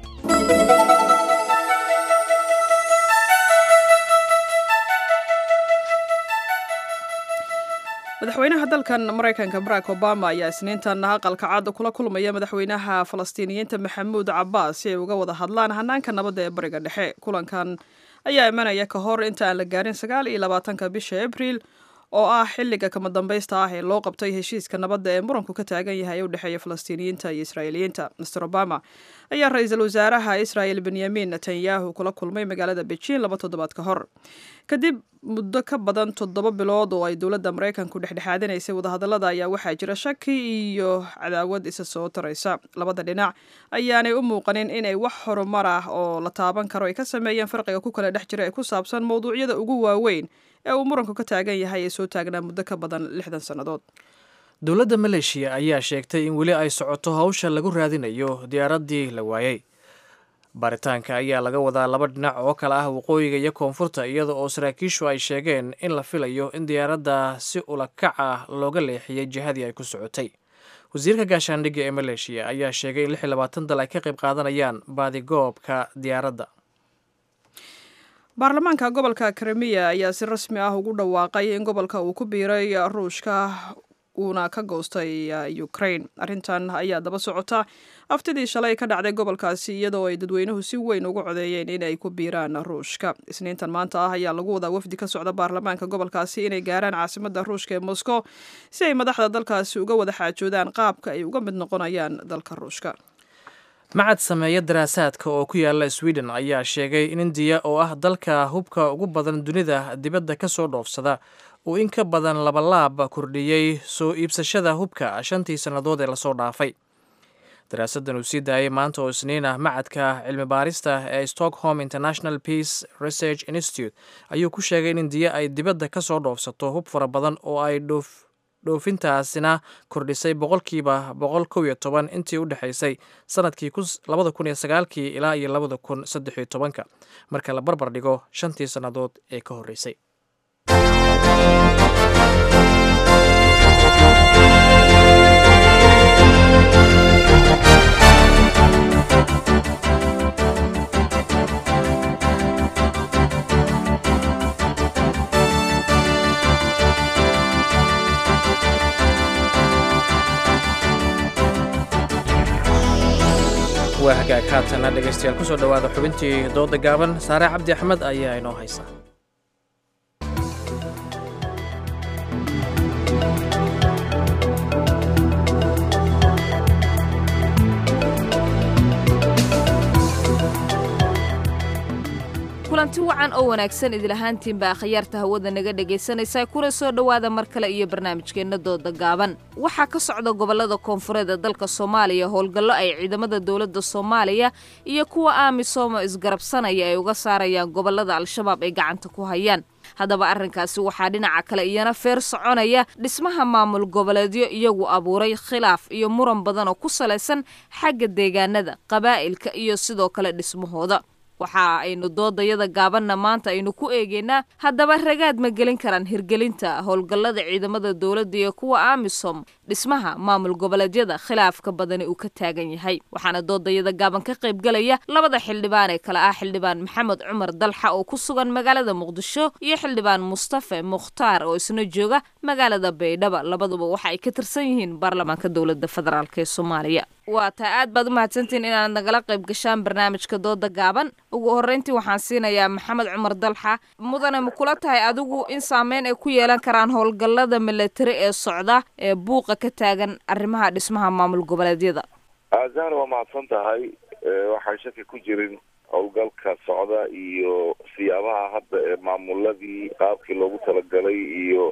madaxweynaha dalkan maraykanka barack obama ayaa isniintan aqalka cadda kula kulmaya madaxweynaha falastiiniyiinta maxamuud cabaas si ay uga wada hadlaan hanaanka nabadda ee bariga dhexe kulankan ayaa imanaya ka hor inta aan la gaarin sagaal iyo labaatanka bisha abriil oo ah xilliga kama dambaysta ah ee loo qabtay heshiiska nabadda ee muranku ka taagan yahay ee u dhexeeya falastiiniyiinta iyo israa'iiliyiinta master obama ayaa ra-iisul wasaaraha israa'il benyamin netanyahu kula kulmay magaalada beijing laba toddobaad ka hor kadib muddo ka badan toddoba bilood oo ay dowladda maraykanku dhexdhexaadinaysay wadahadallada ayaa waxaa jira shaki iyo cadaawad isa soo taraysa labada dhinac ayaanay u muuqanin inay wax horumar ah oo la taaban karo ay ka sameeyeen farqiga ku kala dhex jira ee ku saabsan mowduucyada ugu waaweyn ee uu muranku ka taagan yahay ee soo taagnaa muddo ka badan lixdan sannadood dowladda maleeshiya ayaa sheegtay in weli ay socoto hawsha lagu raadinayo diyaaraddii la waayey baaritaanka ayaa laga wadaa laba dhinac oo kale ah waqooyiga iyo koonfurta iyada oo saraakiishu ay sheegeen in la filayo in diyaaradda si ulakac ah looga leexiyey jihadii ay ku socotay wasiirka gaashaandhigga ee maleeshiya ayaa sheegay in lix iyo labaatan dal ay ka qayb qaadanayaan baadigoobka diyaaradda baarlamaanka gobolka krimiya ayaa si rasmi ah ugu dhawaaqay in gobolka uu ku biiray ruushka uuna ka goostay ukrain arrintan ayaa daba socota aftidii shalay ka dhacday gobolkaasi iyadoo ay dadweynuhu si weyn ugu codeeyeen inay ku biiraan ruushka isniintan maanta ah ayaa lagu wadaa wafdi ka socda baarlamaanka gobolkaasi inay gaaraan caasimadda ruushka ee moscow si ay madaxda dalkaasi uga wada xaajoodaan qaabka ay uga mid noqonayaan dalka ruushka macad sameeya daraasaadka oo ku yaala sweden ayaa sheegay in indiya oo ah dalka hubka ugu badan dunida dibadda ka soo dhoofsada uu in ka badan labalaab kordhiyey soo iibsashada hubka shantii sannadood ee lasoo dhaafay daraasaddan uu sii daayay maanta oo isniin ah macadka cilmi baarista ee stockholm international peace research institute ayuu ku sheegay in indiya ay dibadda ka soo dhoofsato hub fara badan oo ay dhoof dhoofintaasina kordhisay boqolkiiba boqol kow iyo toban intii u dhexaysay sanadkii labada kun iyo sagaalkii ilaa iyo labada kun saddex iyo tobanka marka la barbar dhigo shantii sannadood ee ka horreysay waa hagaag haatana dhegaystayaal kusoo dhowaada xubintii dooda gaaban saare cabdi axmed ayaa inoo haysa kulanti wacan oo wanaagsan idilahaantiinba akhyaarta hawada naga dhegaysanaysa kuna soo dhowaada mar kale iyo barnaamijkeenna dooda gaaban waxaa ka socda gobollada koonfureed ee dalka soomaaliya howlgallo ay ciidamada dowladda soomaaliya iyo kuwa aamisomo isgarabsanaya ay uga saarayaan gobollada al-shabaab ay gacanta ku hayaan haddaba arrinkaasi waxaa dhinaca kale iyana feer soconaya dhismaha maamul goboleedyo iyagu abuuray khilaaf iyo muran badan oo ku salaysan xagga deegaanada qabaa'ilka iyo sidoo kale dhismahooda waxa aynu doodayada gaabanna maanta aynu ku eegeynaa haddaba ragaad ma gelin karaan hirgelinta howlgallada ciidamada dowladda iyo kuwa amisom dhismaha maamul goboleedyada khilaafka badani uu ka taagan yahay waxaana doodayada gaaban ka qaybgalaya labada xildhibaan ee kale ah xildhibaan maxamed cumar dalxa oo ku sugan magaalada muqdisho iyo xildhibaan mustafe mukhtaar oo isna jooga magaalada baydhaba labaduba waxa ay ka tirsan yihiin baarlamaanka dowladda federaalk ee soomaaliya waa taa aad baad u mahadsantihiin inaad nagala qayb gashaan barnaamijka dooda gaaban ugu horreyntii waxaan siinayaa maxamed cumar dalxa mudane ma kula tahay adigu in saameyn ay ku yeelan karaan howlgallada milatari ee socda ee buuqa ka taagan arrimaha dhismaha maamul goboleedyada zahra waa mahadsan tahay waxaan shaki ku jirin howlgalka socda iyo siyaabaha hadda ee maamuladii qaabkii loogu talagalay iyo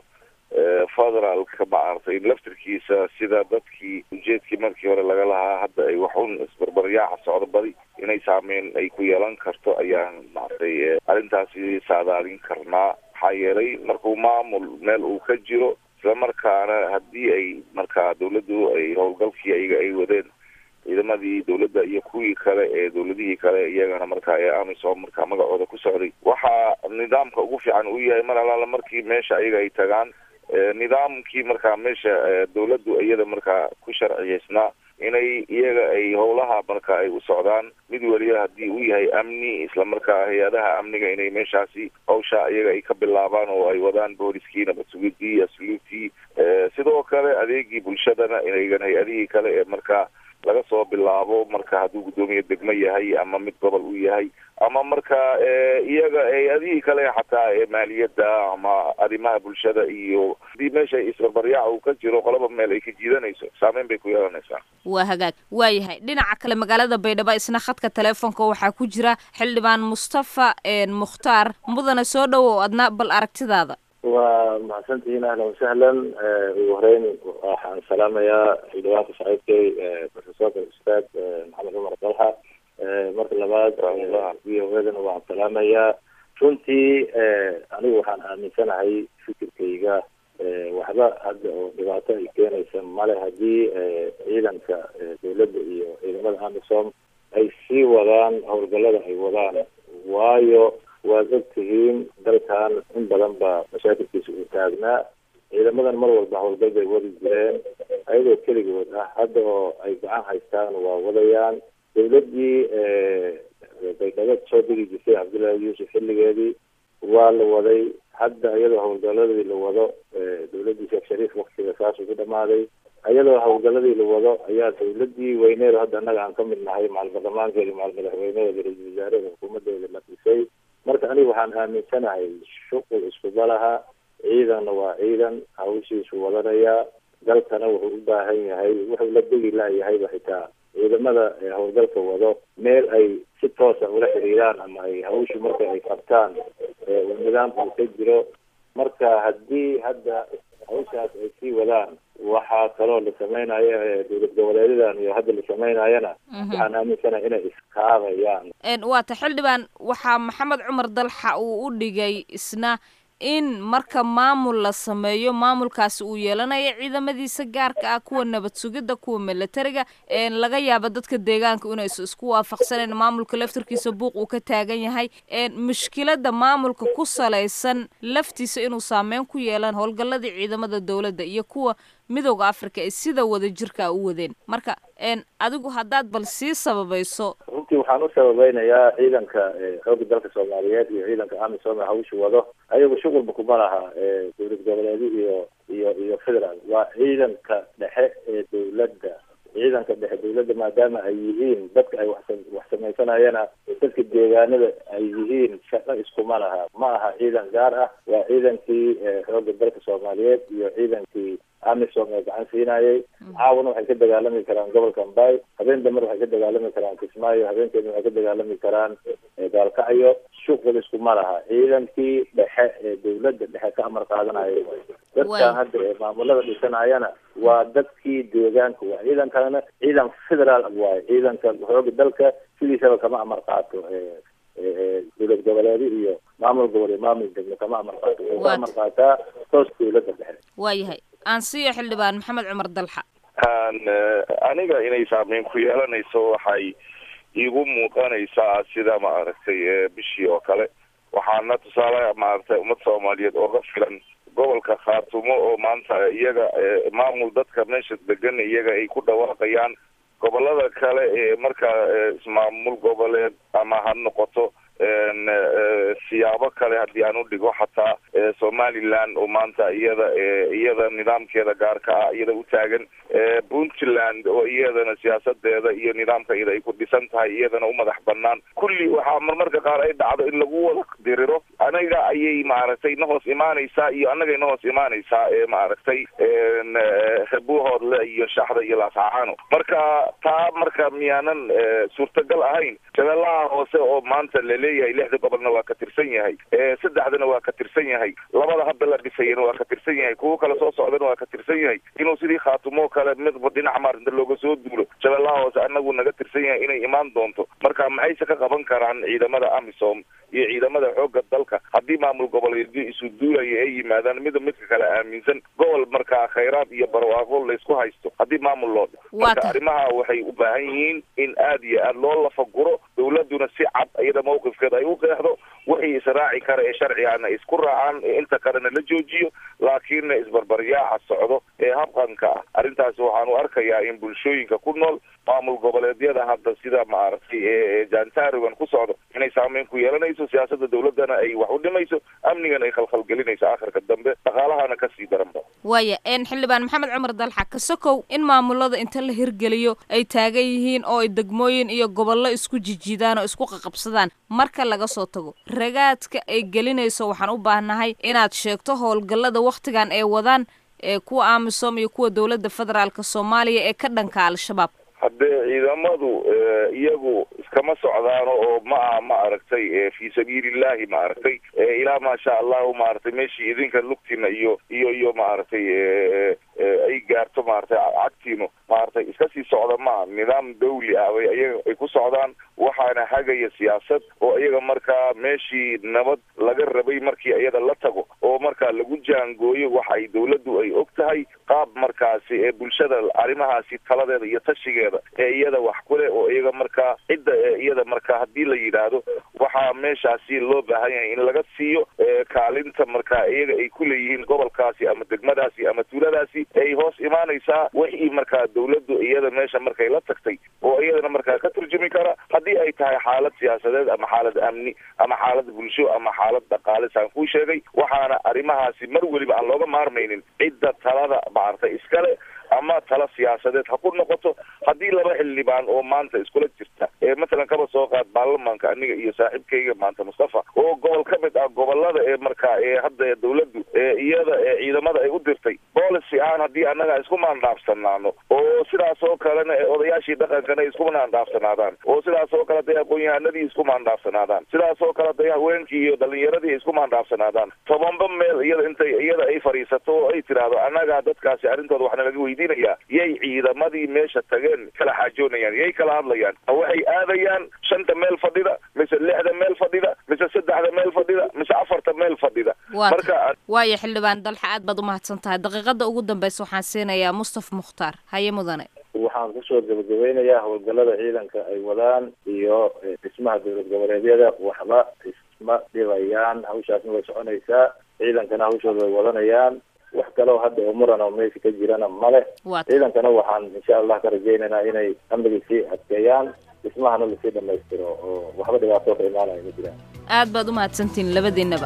federaalka maaragtay laftirkiisa sida dadkii ujeedkii markii hore laga lahaa hadda ay waxun isbarbaryaaca socdo badi inay saameyn ay ku yeelan karto ayaan maaragtay arrintaasi saadaalin karnaa maxaa yeelay markuu maamul meel uu ka jiro islamarkaana haddii ay markaa dawladdu ay howlgalkii ayaga ay wadeen ciidamadii dawladda iyo kuwii kale ee dawladihii kale iyagana markaa ee amisom markaa magacooda ku socday waxaa nidaamka ugu fiican uu yahay mar alaala markii meesha ayaga ay tagaan nidaamkii markaa meesha dawladdu iyada markaa ku sharciyeysnaa inay iyaga ay howlaha marka ay u socdaan mid weliba haddii uu yahay amni islamarkaa hay-adaha amniga inay meeshaasi hawsha iyaga ay ka bilaabaan oo ay wadaan booliskii nabad sugidii asluubtii sidoo kale adeegii bulshadana inagan hay-adihii kale ee markaa laga soo bilaabo marka hadduu guddoomiye degmo yahay ama mid gobol uu yahay ama marka iyaga hay-adihii kale xataa ee maaliyadda ama arrimaha bulshada iyo hadii meesha isbarbaryaaca uu ka jiro qolaba meel ay ka jiidanayso saameyn bay ku yeelanaysaa waa hagaag waayahay dhinaca kale magaalada baydhabo isna khadka teleefonka waxaa ku jira xildhibaan mustafa mukhtaar mudane soo dhowow adna bal aragtidaada waa mahadsantihiin ahlan wasahlan ugu horeyn waxaan salaamayaa xildhibaanka saaxiibkay profesorka ustaad maxamed cumar dalxa marka labaad v o edana waan salaamayaa runtii anigu waxaan aaminsanahay fikirkayga waxba hadda oo dhibaato ay keenaysa male haddii ciidanka dawladda iyo ciidamada amisom ay sii wadaan howlgallada ay wadaan waayo waad og tihiin dalkan in badan baa mashaakilkiisa uu taagnaa ciidamadan mar walba howlgal bay wadi jireen ayadoo keligood ah hadda oo ay gacan haystaan waa wadayaan dawladdii baydhabo soo degi jirtay cabdullaahi yuusuf xilligeedii waa la waday hadda iyadoo howlgaladii la wado dawladdii sheekh shariif waktiga saasuu ku dhamaaday iyadoo howlgaladii la wado ayaa dawladii weyneed hadda annaga aan ka mid nahay macal baarlamaankeeda macal madaxweyneheeda ra-iisul wasaaraha xukuumadeeda la dhisay marka aniga waxaan aaminsanahay shuqul iskuba laha ciidanna waa ciidan hawshiisu wadanayaa dalkana wuxuu u baahan yahay wuxuu la degi la'yahayba xitaa ciidamada howlgalka wado meel ay si toosa ula xiriiraan ama ay hawshu marka ay qabtaan nidaamka uu ka jiro marka haddii hadda hawshaas ay sii wadaan waxaa kaloo la sameynaya dowlad goboleedyadan iyo hadda la sameynayana waxaan aaminsanahay inay iskaabayaan waata xildhibaan waxaa maxamed cumar dalxa uu u dhigay isna in marka maamul la sameeyo maamulkaasi uu yeelanayo ciidamadiisa gaarka ah kuwa nabad sugidda kuwa milatariga laga yaabo dadka deegaanka inaysu isku waafaqsaneen maamulka laftarkiisa buuq uu ka taagan yahay mushkilada maamulka ku salaysan laftiisa inuu saameyn ku yeelan howlgalladii ciidamada dowladda iyo kuwa midooda africa ay sida wada jirka u wadeen marka adigu haddaad bal sii sababayso runtii waxaan u sababeynayaa ciidanka xooga dalka soomaaliyeed iyo ciidanka amisom ee hawsha wado ayagu shuqulba kuma laha dowlad goboleedyo iyo iyo iyo federaal waa ciidanka dhexe ee dowladda ciidanka dhexe dowladda maadaama ay yihiin dadka ay wax wax samaysanayana dadka deegaanada ay yihiin shaqo iskuma laha ma aha ciidan gaar ah waa ciidankii xooga dalka soomaaliyeed iyo ciidankii amisom ee gacan siinayay caawana waxay ka dagaalami karaan gobolka ambay habeen dambena waxay ka dagaalami karaan kismaayo habeenkeedna waxay ka dagaalami karaan gaalkacyo shuqul iskuma laha ciidankii dhexe ee dowladda dhexe ka amar qaadanaya dadkan hadda ee maamulada dhisanayana waa dadkii deegaanka waa ciidankana ciidan federaal waaye ciidanka xooga dalka sidiisaba kama amar qaato dowlad goboleedyo iyo maamul gobol iyo maamul degmo kama amar qaato wuxuu ka amar qaataa toos dowladda dhexe waayahay aan siiyo xildhibaan maxamed cumar dalxa aniga inay saameyn ku yeelanayso waxay igu muuqanaysaa sida maaragtay bishii oo kale waxaana tusaale maaragtay ummad soomaaliyeed ooga filan gobolka khaatumo oo maanta iyaga maamul dadka meesha degan iyaga ay ku dhawaaqayaan gobolada kale ee markaa ismaamul goboleed ama ha noqoto siyaabo kale haddii aan u dhigo xataa somaliland oo maanta iyada iyada nidaamkeeda gaarka ah iyada u taagan puntland oo iyadana siyaasadeeda iyo nidaamka iyada ay ku dhisan tahay iyadana u madax banaan kulli waxaa marmarka qaar ay dhacdo in lagu wada diriro anaga ayay maaragtay na hoos imaanaysaa iyo annagay na hoos imaanaysaa ee maaragtay buuhoodle iyo shaxda iyo laascaano marka taa marka miyaanan suurtagal ahayn shabeellaha hoose oo maanta laleeyahay lixda gobolna waa ka tirsan yahay saddexdana waa ka tirsan yahay labada hadda la dhisayana waa ka tirsan yahay kuwo kale soo socdana waa ka tirsan yahay inuu sidii khaatumo kale midba dhinac maarinta looga soo duulo shabeellaha hoose anagu naga tirsan yahay inay imaan doonto marka maxayse ka qaban karaan ciidamada amisom iyo ciidamada xoogga dalka haddii maamul goboleedyo isu duulaya ay yimaadaan mida midka kale aaminsan gobol markaa khayraad iyo barwaaqo laysku haysto haddii maamul loo dhigo marka arrimaha waxay u baahan yihiin in aad iyo aad loo lafaguro dawladuna si cad iyada mawqifkeeda ay u qeexdo wixii israaci kara ee sharcigana isku raacaan inta kalena la joojiyo laakiinna isbarbaryaaca socdo ee habqanka ah arrintaasi waxaan u arkayaa in bulshooyinka ku nool maamul goboleedyada hadda sida maaragtay jaantaarigan ku socdo inay saameyn ku yeelanayso siyaasada dawladana ay wax u dhimayso amnigana ay khalkhalgelinayso aakhirka dambe dhaqaalahana kasii daranba waaya xildhibaan maxamed cumar dalxa kasokow in maamulada inta la hirgeliyo ay taagan yihiin oo ay degmooyin iyo gobollo isku jijidaan oo isku qaqabsadaan marka laga soo tago ragaadka ay gelinayso waxaan u baahnahay inaad sheegto howlgallada wakhtigan ay wadaan ee kuwa amisom iyo kuwa dowladda federaalka soomaaliya ee ka dhanka al-shabaab haddee ciidamadu iyagu iskama socdaano oo ma aha ma aragtay fi sabiilillahi ma aragtay ilaa maasha allahu maaragtay meeshii idinka lugtina iyo iyo iyo maaragtay ay gaarto maaragtay cagtiinu maaragtay iska sii socda maa nidaam dawli ah bay iyaga ay ku socdaan waxaana hagaya siyaasad oo iyaga markaa meeshii nabad laga rabay markii iyada la tago oo markaa lagu jaangooyo waxa ay dawladdu ay og tahay qaab markaasi ee bulshada arrimahaasi taladeeda iyo tashigeeda ee iyada wax kule oo iyaga markaa cidda iyada markaa haddii la yidhaahdo waxaa meeshaasi loo baahan yahay in laga siiyo kaalinta markaa iyaga ay ku leeyihiin gobolkaasi ama degmadaasi ama tuuladaasi ay hoos imaanaysaa wixii markaa dawladdu iyada meesha markay la tagtay oo iyadana markaa ka turjumi kara haddii ay tahay xaalad siyaasadeed ama xaalad amni ama xaalad bulsho ama xaalad dhaqaale saan kuu sheegay waxaana arrimahaasi mar weliba aan looga maarmaynin cidda talada maaragtay iskale ama tala siyaasadeed ha ku noqoto haddii laba xildhibaan oo maanta iskula jirta ee matalan kaba soo qaad baarlamaanka aniga iyo saaxiibkayga maanta mustafa oo gobol ka mid ah gobolada ee markaa ee hadda dawladdu ee iyada ee ciidamada ay u dirtay policy ahaan haddii annaga isku maandhaafsanaano oo sidaas oo kalena ee odayaashii dhaqankana isku maandhaafsanaadaan oo sidaas oo kale day aqoon-yahanadii isku maandhaafsanaadaan sidaas oo kale day haweenkii iyo dhalinyaradii isku maandhaafsanaadaan tobanba meel iyada intay iyada ay fadhiisato oo ay tiraahdo annagaa dadkaasi arrintooda waxna laga weydiin yay ciidamadii meesha tageen kala xaajoonayaan yay kala hadlayaan waxay aadayaan shanta meel fadhida mise lixda meel fadhida mise saddexda meel fadhida mise afarta meel fadhida marka waaya xildhibaan dalxa aad baad umahadsan tahay daqiiqada ugu dambeysa waxaan siinayaa mustaf mukhtaar haye mudane waxaan kusoo gabagabeynayaa howlgallada ciidanka ay wadaan iyo dhismaha dowlad goboleedyada waxba isma dhibayaan hawshaasna way soconaysaa ciidankana hawshooda way wadanayaan wax kaleo hadda oo muran oo meesha ka jirana male ciidankana waxaan insha allah ka rajaynaynaa inay amnigii sii adkeeyaan dhismahana lasii dhamaystiro oo waxba dhibaato ka imaanaya ma jiraan aad baad u mahadsantihin labadiinaba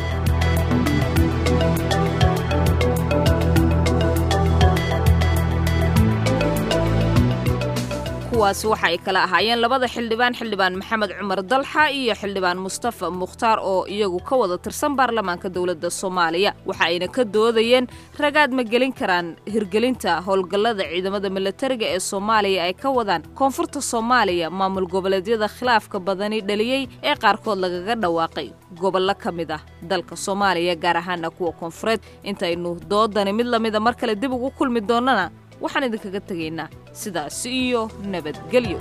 kuwaasi waxa ay kala ahaayeen labada xildhibaan xildhibaan maxamed cumar dalxa iyo xildhibaan mustafa mukhtaar oo iyagu ka wada tirsan baarlamaanka dowladda soomaaliya waxa ayna ka doodayeen ragaad ma gelin karaan hirgelinta howlgallada ciidamada milatariga ee soomaaliya ay ka wadaan koonfurta soomaaliya maamul goboleedyada khilaafka badani dhaliyey ee qaarkood lagaga dhawaaqay gobollo ka mid ah dalka soomaaliya gaar ahaana kuwa koonfureed intaynu doodani mid lamida mar kale dib ugu kulmi doonnana waxaan idinkaga tegaynaa sidaasi iyo nabadgelyo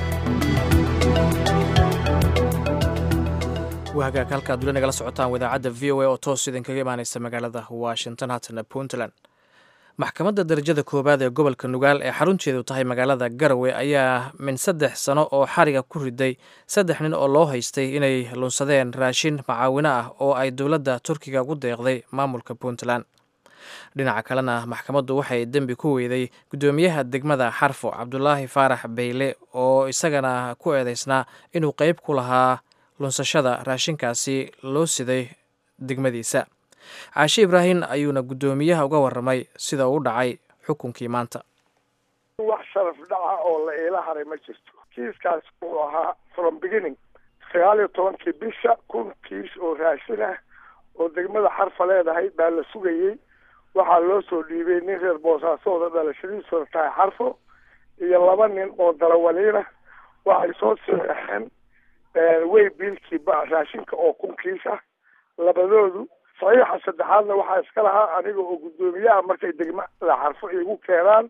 wahagaag halkaad weli nagala socotaan wadaacadda v o a oo toos idinkaga imaanaysa magaalada washington haatana puntland maxkamadda darajada koowaad ee gobolka nugaal ee xarunteedu tahay magaalada garowe ayaa min saddex sano oo xariga ku riday saddex nin oo loo haystay inay lunsadeen raashin macaawino ah oo ay dowladda turkiga ugu deeqday maamulka puntland dhinaca kalena maxkamaddu waxay dembi ku weyday guddoomiyaha degmada xarfo cabdulaahi faarax beyle oo isagana ku eedeysnaa inuu qeyb ku lahaa lunsashada raashinkaasi loo siday degmadiisa caashe ibraahim ayuuna guddoomiyaha uga warramay sida uu dhacay xukunkii maanta wax sharaf dhaca oo la iila haray ma jirto kiiskaas wuxuu ahaa from beginning sagaal iyo tobankii bisha kun kiis oo raashin ah oo degmada xarfa leedahay baa la sugayey waxaa loo soo dhiibay nin reer boosaasoooda dhalashadiisuna tahay xarfo iyo laba nin oo darawaliina waxay soo saxeexeen way biilkii raashinka oo kun kiis ah labadoodu saxiixa saddexaadna waxaa iska lahaa aniga oo guddoomiyaha markay degmada xarfo igu keenaan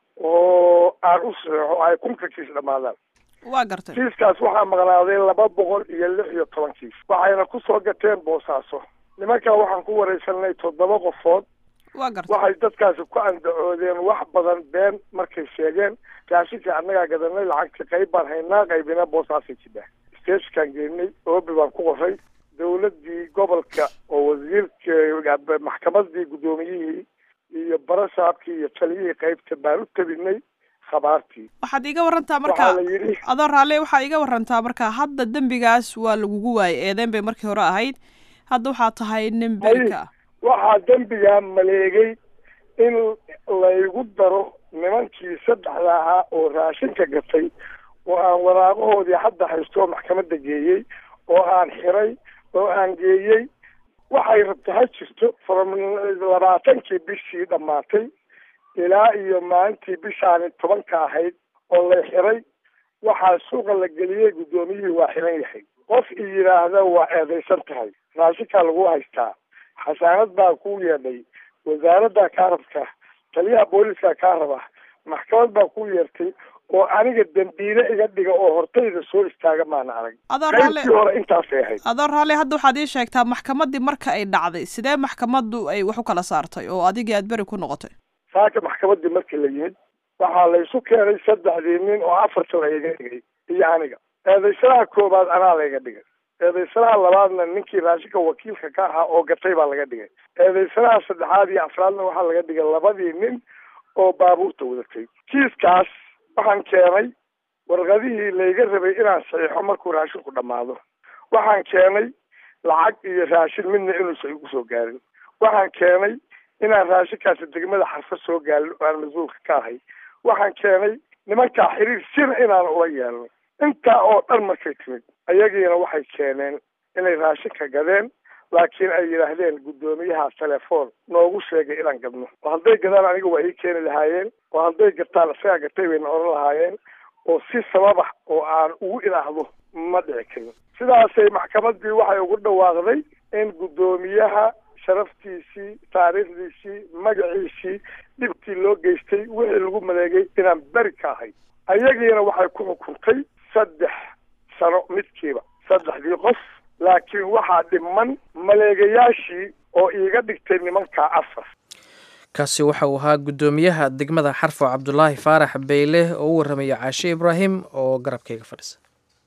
oo aan u saxeexo ay kunka kiis dhammaadaan waa gartay kiiskaas waxaa maqnaaday laba boqol iyo lix iyo toban kiis waxayna kusoo gateen boosaaso nimankaa waxaan ku wareysanay toddoba qofood waa gartay waxay dadkaasi ku andacoodeen wax badan been markay sheegeen raashinkii annagaa gadanay lacagtii qayb baan haynaa qaybina boosaasay jidhaa stagkan geynay oobi baan ku qoray dowladdii gobolka oo wasiirka maxkamadii guddoomiyihii iyo barasaabkii iyo taliyihii qaybta baan u tabinay khabaartii waxaad iiga warantaa marka waxaa la yidhi adoo raalle waxaa iiga warantaa marka hadda dembigaas waa lagugu waayay eedeyn bay markii hore ahayd hadda waxaa tahay nin berika waxaa dembigaa maleegay in laygu daro nimankii saddexda ahaa oo raashinka gatay oo aan waraaqahoodii hadda haysto maxkamadda geeyey oo aan xiray oo aan geeyey waxay rabta ha jirto from labaatankii bishii dhammaatay ilaa iyo maalintii bishaani tobanka ahayd oo lay xiray waxaa suuqa la geliyey guddoomiyihii waa xiran yahay qof i yidhaahda waa eedaysan tahay raashinkaa lagu haystaa xasaanad baa ku yeedhay wasaaradda kaa rabta taliyaha booliska kaa raba maxkamad baa ku yeertay oo aniga dembiile iga dhiga oo hortayda soo istaaga maana arag adoo raalle qaybtii hore intaasay ahayd adoo raalle hadda waxaad ii sheegtaa maxkamaddii marka ay dhacday sidee maxkamaddu ay wax u kala saartay oo adigii aad beri ku noqotay saaka maxkamaddii markii la yimid waxaa laysu keenay saddexdii nin oo afarta la iga dhigay iyo aniga eedaysanaha koobaad anaa layga dhigay eedaysanaha labaadna ninkii raashinka wakiilka ka ahaa oo gatay baa laga dhigay eedaysanaha saddexaad iyo afraadna waxaa laga dhigay labadii nin oo baabuurta wadatay kiiskaas waxaan keenay warqadihii layga rabay inaan saxiixo markuu raashinku dhammaado waxaan keenay lacag iyo raashin midna inuusan igu soo gaarin waxaan keenay inaan raashinkaasi degmada xarfo soo gaarin oo aan mas-uulka ka ahay waxaan keenay nimankaa xiriir sina inaan ula yeelno intaa oo dhan markay timid ayagiina waxay keeneen inay raashinka gadeen laakiin ay yidhaahdeen guddoomiyaha telefoon noogu sheegay inaan gadno oo hadday gadaan aniga waa ii keeni lahaayeen oo hadday gataan isagaa gatay bayna oran lahaayeen oo si sababax oo aan ugu ilaahdo ma dhici karin sidaasay maxkamaddii waxay ugu dhawaaqday in guddoomiyaha sharaftiisii taariikhdiisii magaciisii dhibkii loo geystay wixii lagu maleegay inaan beri ka ahay ayagiina waxay ku xukuntay saddex sano midkiiba saddexdii qof laakiin waxaa dhiman maleegayaashii oo iiga dhigtay nimanka afar kaasi waxa uu ahaa guddoomiyaha degmada xarfo cabdulaahi faarax beyle oo u warramaya caashe ibraahim oo garabkayga fadhisa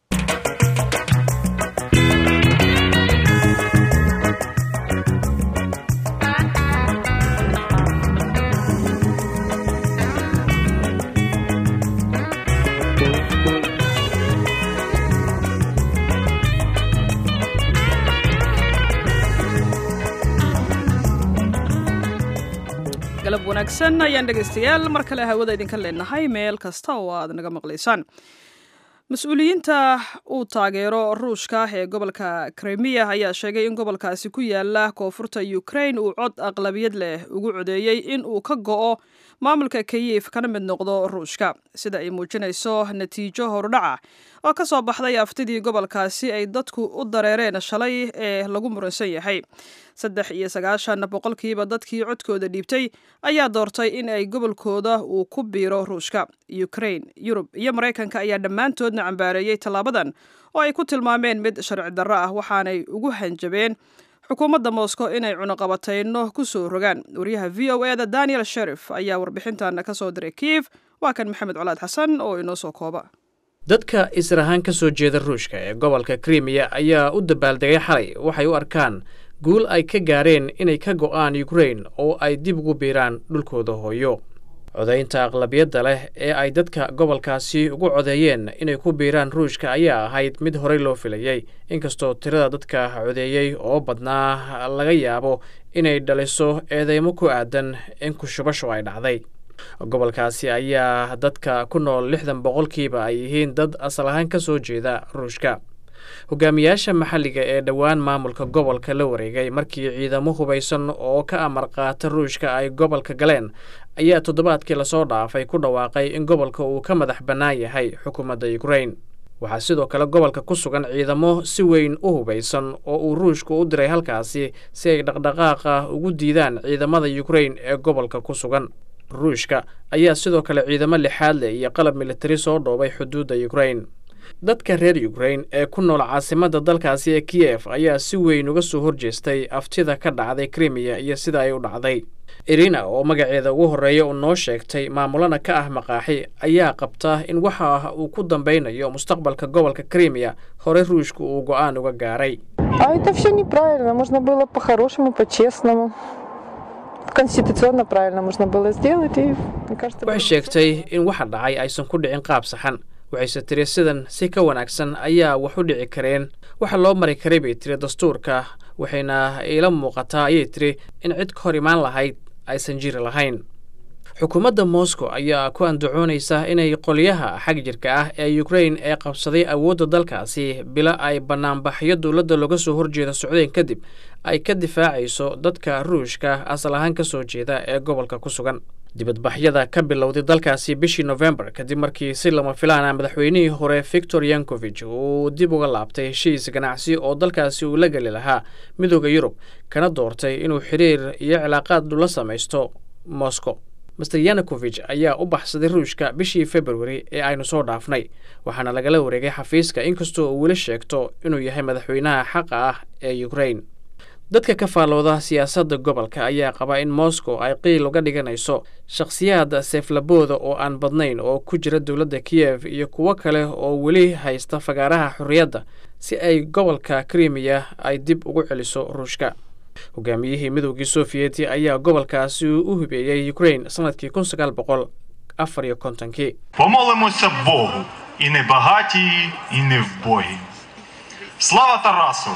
galab wanaagsan ayaan dhegaystayaal mar kale hawada idinka leenahay meel kasta oo aad naga maqlaysaan mas-uuliyiinta uu taageero ruushka ee gobolka krimiya ayaa sheegay in gobolkaasi ku yaala koonfurta ukrain uu cod aqlabiyad leh ugu codeeyey in uu ka go'o maamulka kiyif kana mid noqdo ruushka sida ay muujinayso natiijo horudhaca oo ka soo baxday aftidii gobolkaasi ay dadku u dareereen shalay ee lagu muransan yahay saddex iyo sagaashan boqolkiiba dadkii codkooda dhiibtay ayaa doortay in ay gobolkooda uu ku biiro ruushka ukrain yurub iyo maraykanka ayaa dhammaantoodna cambaareeyey tallaabadan oo ay ku tilmaameen mid sharci darro ah waxaanay ugu hanjabeen xukuumadda moscow inay cunuqabatayno ku soo rogaan wariyaha v o eda daniel sherif ayaa warbixintan ka soo diray kiif waa kan maxamed colaad xasan oo inoo soo kooba dadka israhaan ka soo jeeda ruushka ee gobolka krimiya ayaa u dabaaldegay xalay waxay u arkaan guul ay ka gaareen inay ka go'aan ukrain oo ay dib ugu biiraan dhulkooda hooyo codaynta aqlabiyadda leh ee ay dadka gobolkaasi ugu codeeyeen inay ku biiraan ruushka ayaa ahayd mid horey loo filayey inkastoo tirada dadka codeeyey oo badnaa laga yaabo inay dhaliso eedeymo ku aadan in kushubashu ay dhacday gobolkaasi ayaa dadka ku nool lixdan boqolkiiba ay yihiin dad asal ahaan ka soo jeeda ruushka hogaamiyaasha maxalliga ee dhowaan maamulka gobolka la wareegay markii ciidamo hubaysan oo ka amar qaata ruushka ay gobolka galeen ayaa toddobaadkii lasoo dhaafay ku dhawaaqay in gobolka uu ka madax bannaan yahay xukuumadda ukrain waxaa sidoo kale gobolka ku sugan ciidamo si weyn u hubaysan oo uu ruushku u diray halkaasi si ay dhaqdhaqaaqa ugu diidaan ciidamada ukrain ee gobolka ku sugan ruushka ayaa sidoo kale ciidamo lixaad leh iyo qalab militari soo dhoobay xuduudda ukrain dadka reer ukrain ee ku nool caasimadda dalkaasi ee kiyef ayaa si weyn uga soo horjeestay aftida ka dhacday krimiya iyo sida ay u dhacday irina oo magaceeda ugu horreeya uu noo sheegtay maamulana ka ah maqaaxi ayaa qabta in waxa uu ku dambeynayo mustaqbalka gobolka krimiya hore ruushku uu go'aan uga gaaray А это все неправильно. Можно было по-хорошему, по-честному. Конституционно правильно можно было сделать. И, мне кажется, waxay sheegtay in waxa dhacay aysan ku dhicin qaab saxan waxayse tiri sidan si ka wanaagsan ayaa wax u dhici kareen waxa loo mari karay bay tiri dastuurka waxayna iila muuqataa ayay tiri in cid ka hor imaan lahayd aysan jiri lahayn xukuumadda moscow ayaa ku andacoonaysa inay qolyaha xag jirka ah ee ukrain ee qabsaday awoodda dalkaasi bila ay bannaanbaxyo dowladda looga soo horjeeda socdeen kadib ay ka difaacayso dadka ruushka asal ahaan ka soo jeeda ee gobolka ku sugan dibadbaxyada ka bilowday dalkaasi bishii nofembar kadib markii si lama filaana madaxweynihii hore victor yankovich uu dib uga laabtay heshiis ganacsi oo dalkaasi uu la geli lahaa midooda yurub kana doortay inuu xiriir iyo cilaaqaad la samaysto moscow master yanukovich ayaa u baxsaday ruushka bishii februari ee aynu soo dhaafnay waxaana lagala wareegay xafiiska inkastoo uu weli sheegto inuu yahay madaxweynaha xaqa ah ee ukrain dadka ka faallooda siyaasadda gobolka ayaa qaba in moscow ay qiil uga dhiganayso shakhsiyaad seeflabooda oo aan badnayn oo ku jira dowladda kiyev iyo kuwo kale oo weli haysta fagaaraha xorriyadda si ay gobolka krimiya ay dib ugu celiso ruushka hogaamiyihii midoogii sofiyeeti ayaa gobolkaasi u hubeeyey ukrain sannadkii kun sagaal boqol afar iyo kontonkii Помолимося Богу, і не багатії, і не вбогі. Слава Тарасу!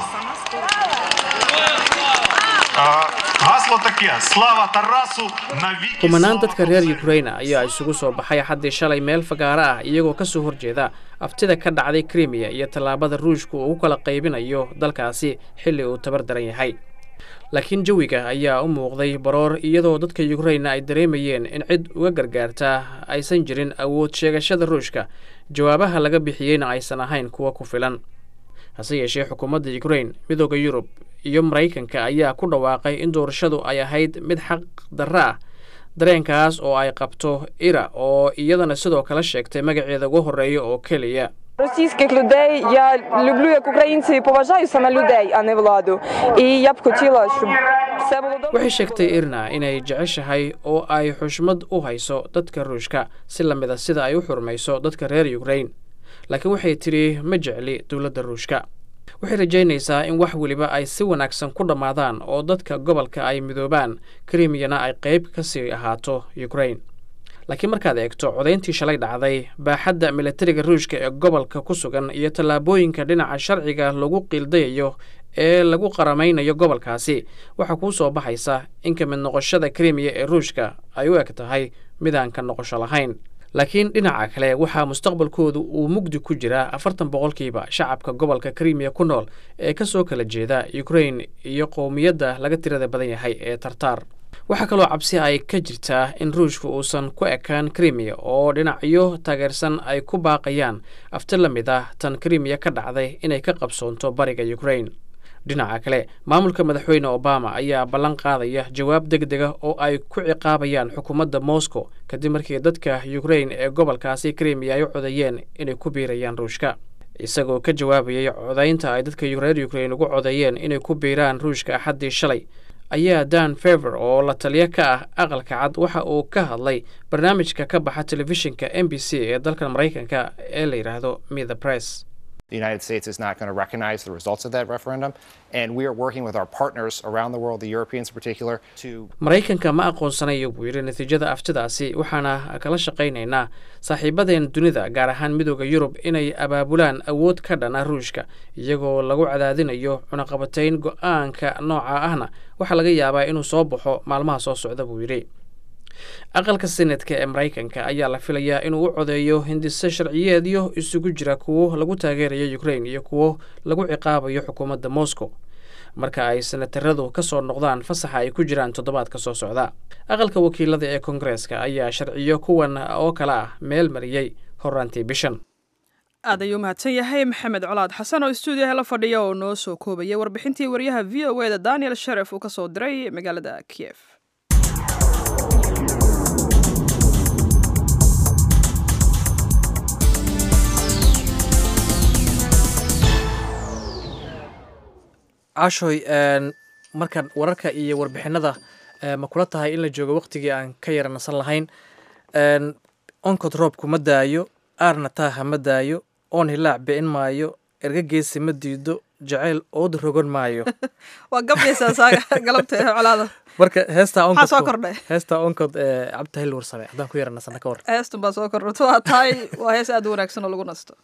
А, Гасло таке: Слава Тарасу навіки! kumanaan dadka reer ukraina ayaa isugu soo baxay xaddii shalay meel fagaaro ah iyagoo ka soo horjeeda aftida ka dhacday krimiya iyo tallaabada ruushku uu u kala qaybinayo dalkaasi xilli uu tabar daran yahay laakiin jawiga ayaa u muuqday baroor iyadoo dadka ukraina ay dareemayeen in cid uga gargaarta aysan jirin awood sheegashada ruushka jawaabaha laga bixiyeyna aysan ahayn kuwa ku filan hase yeeshee xukuumadda ukrain midooda yurub iyo maraykanka ayaa ku dhawaaqay in doorashadu ay ahayd mid xaq darro ah dareenkaas oo ay qabto ira oo iyadana sidoo kale sheegtay magaceeda ugu horreeya oo keliya Російських людей я люблю як українці і поважаю саме людей, а не владу. І я б хотіла, щоб все було добре. waxay sheegtay irna inay jeceshahay oo ay xushmad u hayso dadka ruushka si la mida sida ay u xurmayso dadka reer ukrain laakiin waxay tidhi ma jecli dowladda ruushka waxay rajaynaysaa in wax weliba ay si wanaagsan ku dhammaadaan oo dadka gobolka ay midoobaan krimiyana ay qayb ka sii ahaato ukrain laakiin markaad eegto codayntii shalay dhacday baaxadda militariga ruushka ee gobolka ku sugan iyo tallaabooyinka dhinaca sharciga lagu qiildayayo ee lagu qaramaynayo gobolkaasi waxaa kuu soo baxaysa in ka mid noqoshada krimiya ee ruushka ay u eg tahay midaan ka noqosho lahayn laakiin dhinaca kale waxaa mustaqbalkoodu uu mugdi ku jiraa afartan boqolkiiba shacabka gobolka krimiya ku nool ee ka soo kala jeeda ukrain iyo qowmiyadda laga tirada badan yahay ee tartaar waxaa kaloo cabsi ay ka jirtaa in ruushku uusan ku ekaan krimiya oo dhinacyo taageersan ay ku baaqayaan afti la mid ah tan krimiya ka dhacday inay ka qabsoonto bariga ukrain dhinaca kale maamulka madaxweyne obama ayaa ballan qaadaya jawaab deg dega oo ay ku ciqaabayaan xukuumadda moscow kadib markii dadka ukrain ee gobolkaasi krimiya ay u codeeyeen inay ku biirayaan ruushka isagoo ka jawaabayay codaynta ay dadka reer ukrain ugu codeeyeen inay ku biiraan ruushka axaddii shalay ayaa dan fever oo la taliyo ka ah aqalka cad waxa uu ka hadlay barnaamijka ka baxa telefishinka m b c ee dalkan maraykanka ee la yidhaahdo me the press The United States is not going to recognize the results of that referendum, and we are working with our partners around the world, the Europeans in particular, to. maraykanka ma aqoonsanayo buu yidhi natiijada aftidaasi waxaana kala shaqaynaynaa saaxiibadeen dunida gaar ahaan midooda yurub inay abaabulaan awood ka dhana ruushka iyagoo lagu cadaadinayo cunaqabatayn go-aanka nooca ahna waxaa laga yaabaa inuu soo baxo maalmaha soo socda buu yidhi aqalka senetka ee maraykanka ayaa la filayaa inuu u codeeyo hindise sharciyeedyo isugu jira kuwo lagu taageerayo ukrain iyo kuwo lagu ciqaabayo xukuumadda moscow marka ay senataradu ka soo noqdaan fasaxa ay ku jiraan toddobaadka soo socda aqalka wakiilada ee koongareeska ayaa sharciyo kuwan oo kale ah meel mariyey horaantii bishan aad ayuu mahadsan yahay maxamed colaad xasan oo stuudiyaha la fadhiya oo noo soo koobayay warbixintii waryaha v o eda daniel sharef uu ka soo diray magaalada kiev cashoy markan wararka iyo warbixinada ma kula tahay in la joogo waqtigii aan ka yara nasan lahayn onkod roobku ma daayo aarna taaha ma daayo oon hilaac bi'in maayo erga geesi ma diido jacayl ood rogan maayo waa gabaysaa saaga galabta ee colaada marka heestaa maxaa soo kordhay heestaa onkod cabditahil warsame haddaan ku yara nasana ka war heestun baa soo kordhato waa tahay waa hees aad u wanaagsan oo lagu nasto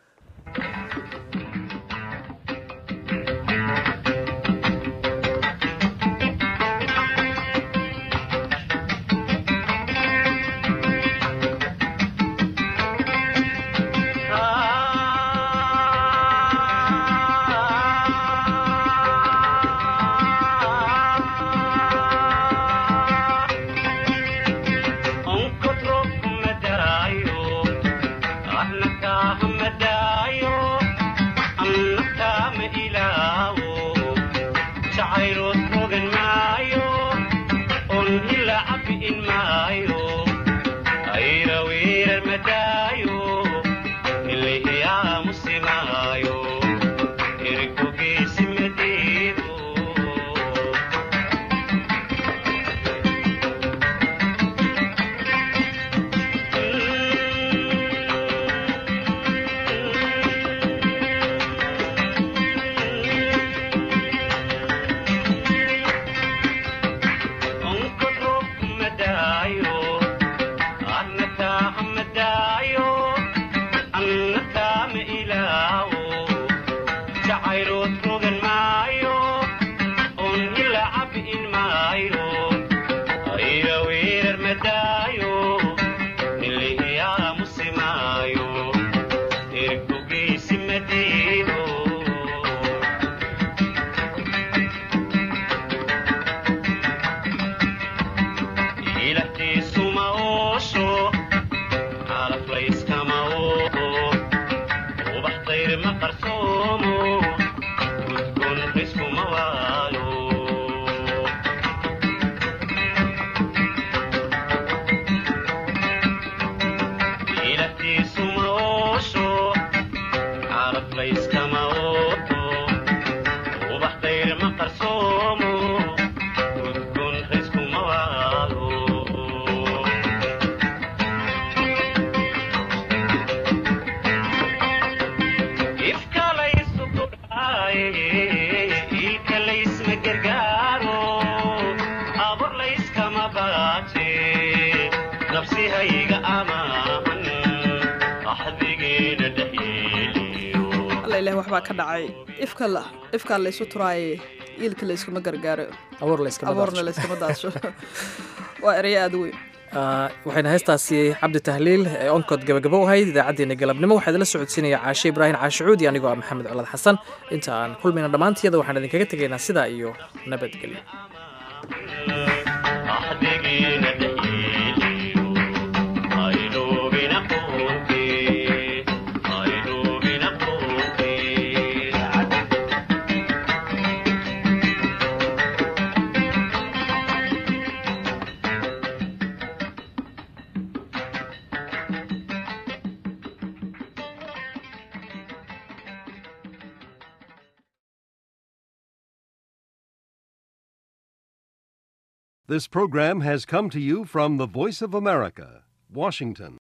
waxbaa ka dhacay ifka ifkaa laysu turaaye iilka layskuma gargaaro abuurna layskama daadsho waa ereyo aada weyn waxayna heestaasi cabdi tahliil ee onkod gabagabo u ahayd idaacaddeenna galabnimo waxaa idinla socodsiinaya caashe ibraahim caashicuudi anigoo ah maxamed colad xasan inta aan kulmayna dhammaantiyada waxaan idinkaga tegaynaa sidaa iyo nabadgelyo This program has come to you from the Voice of America, Washington.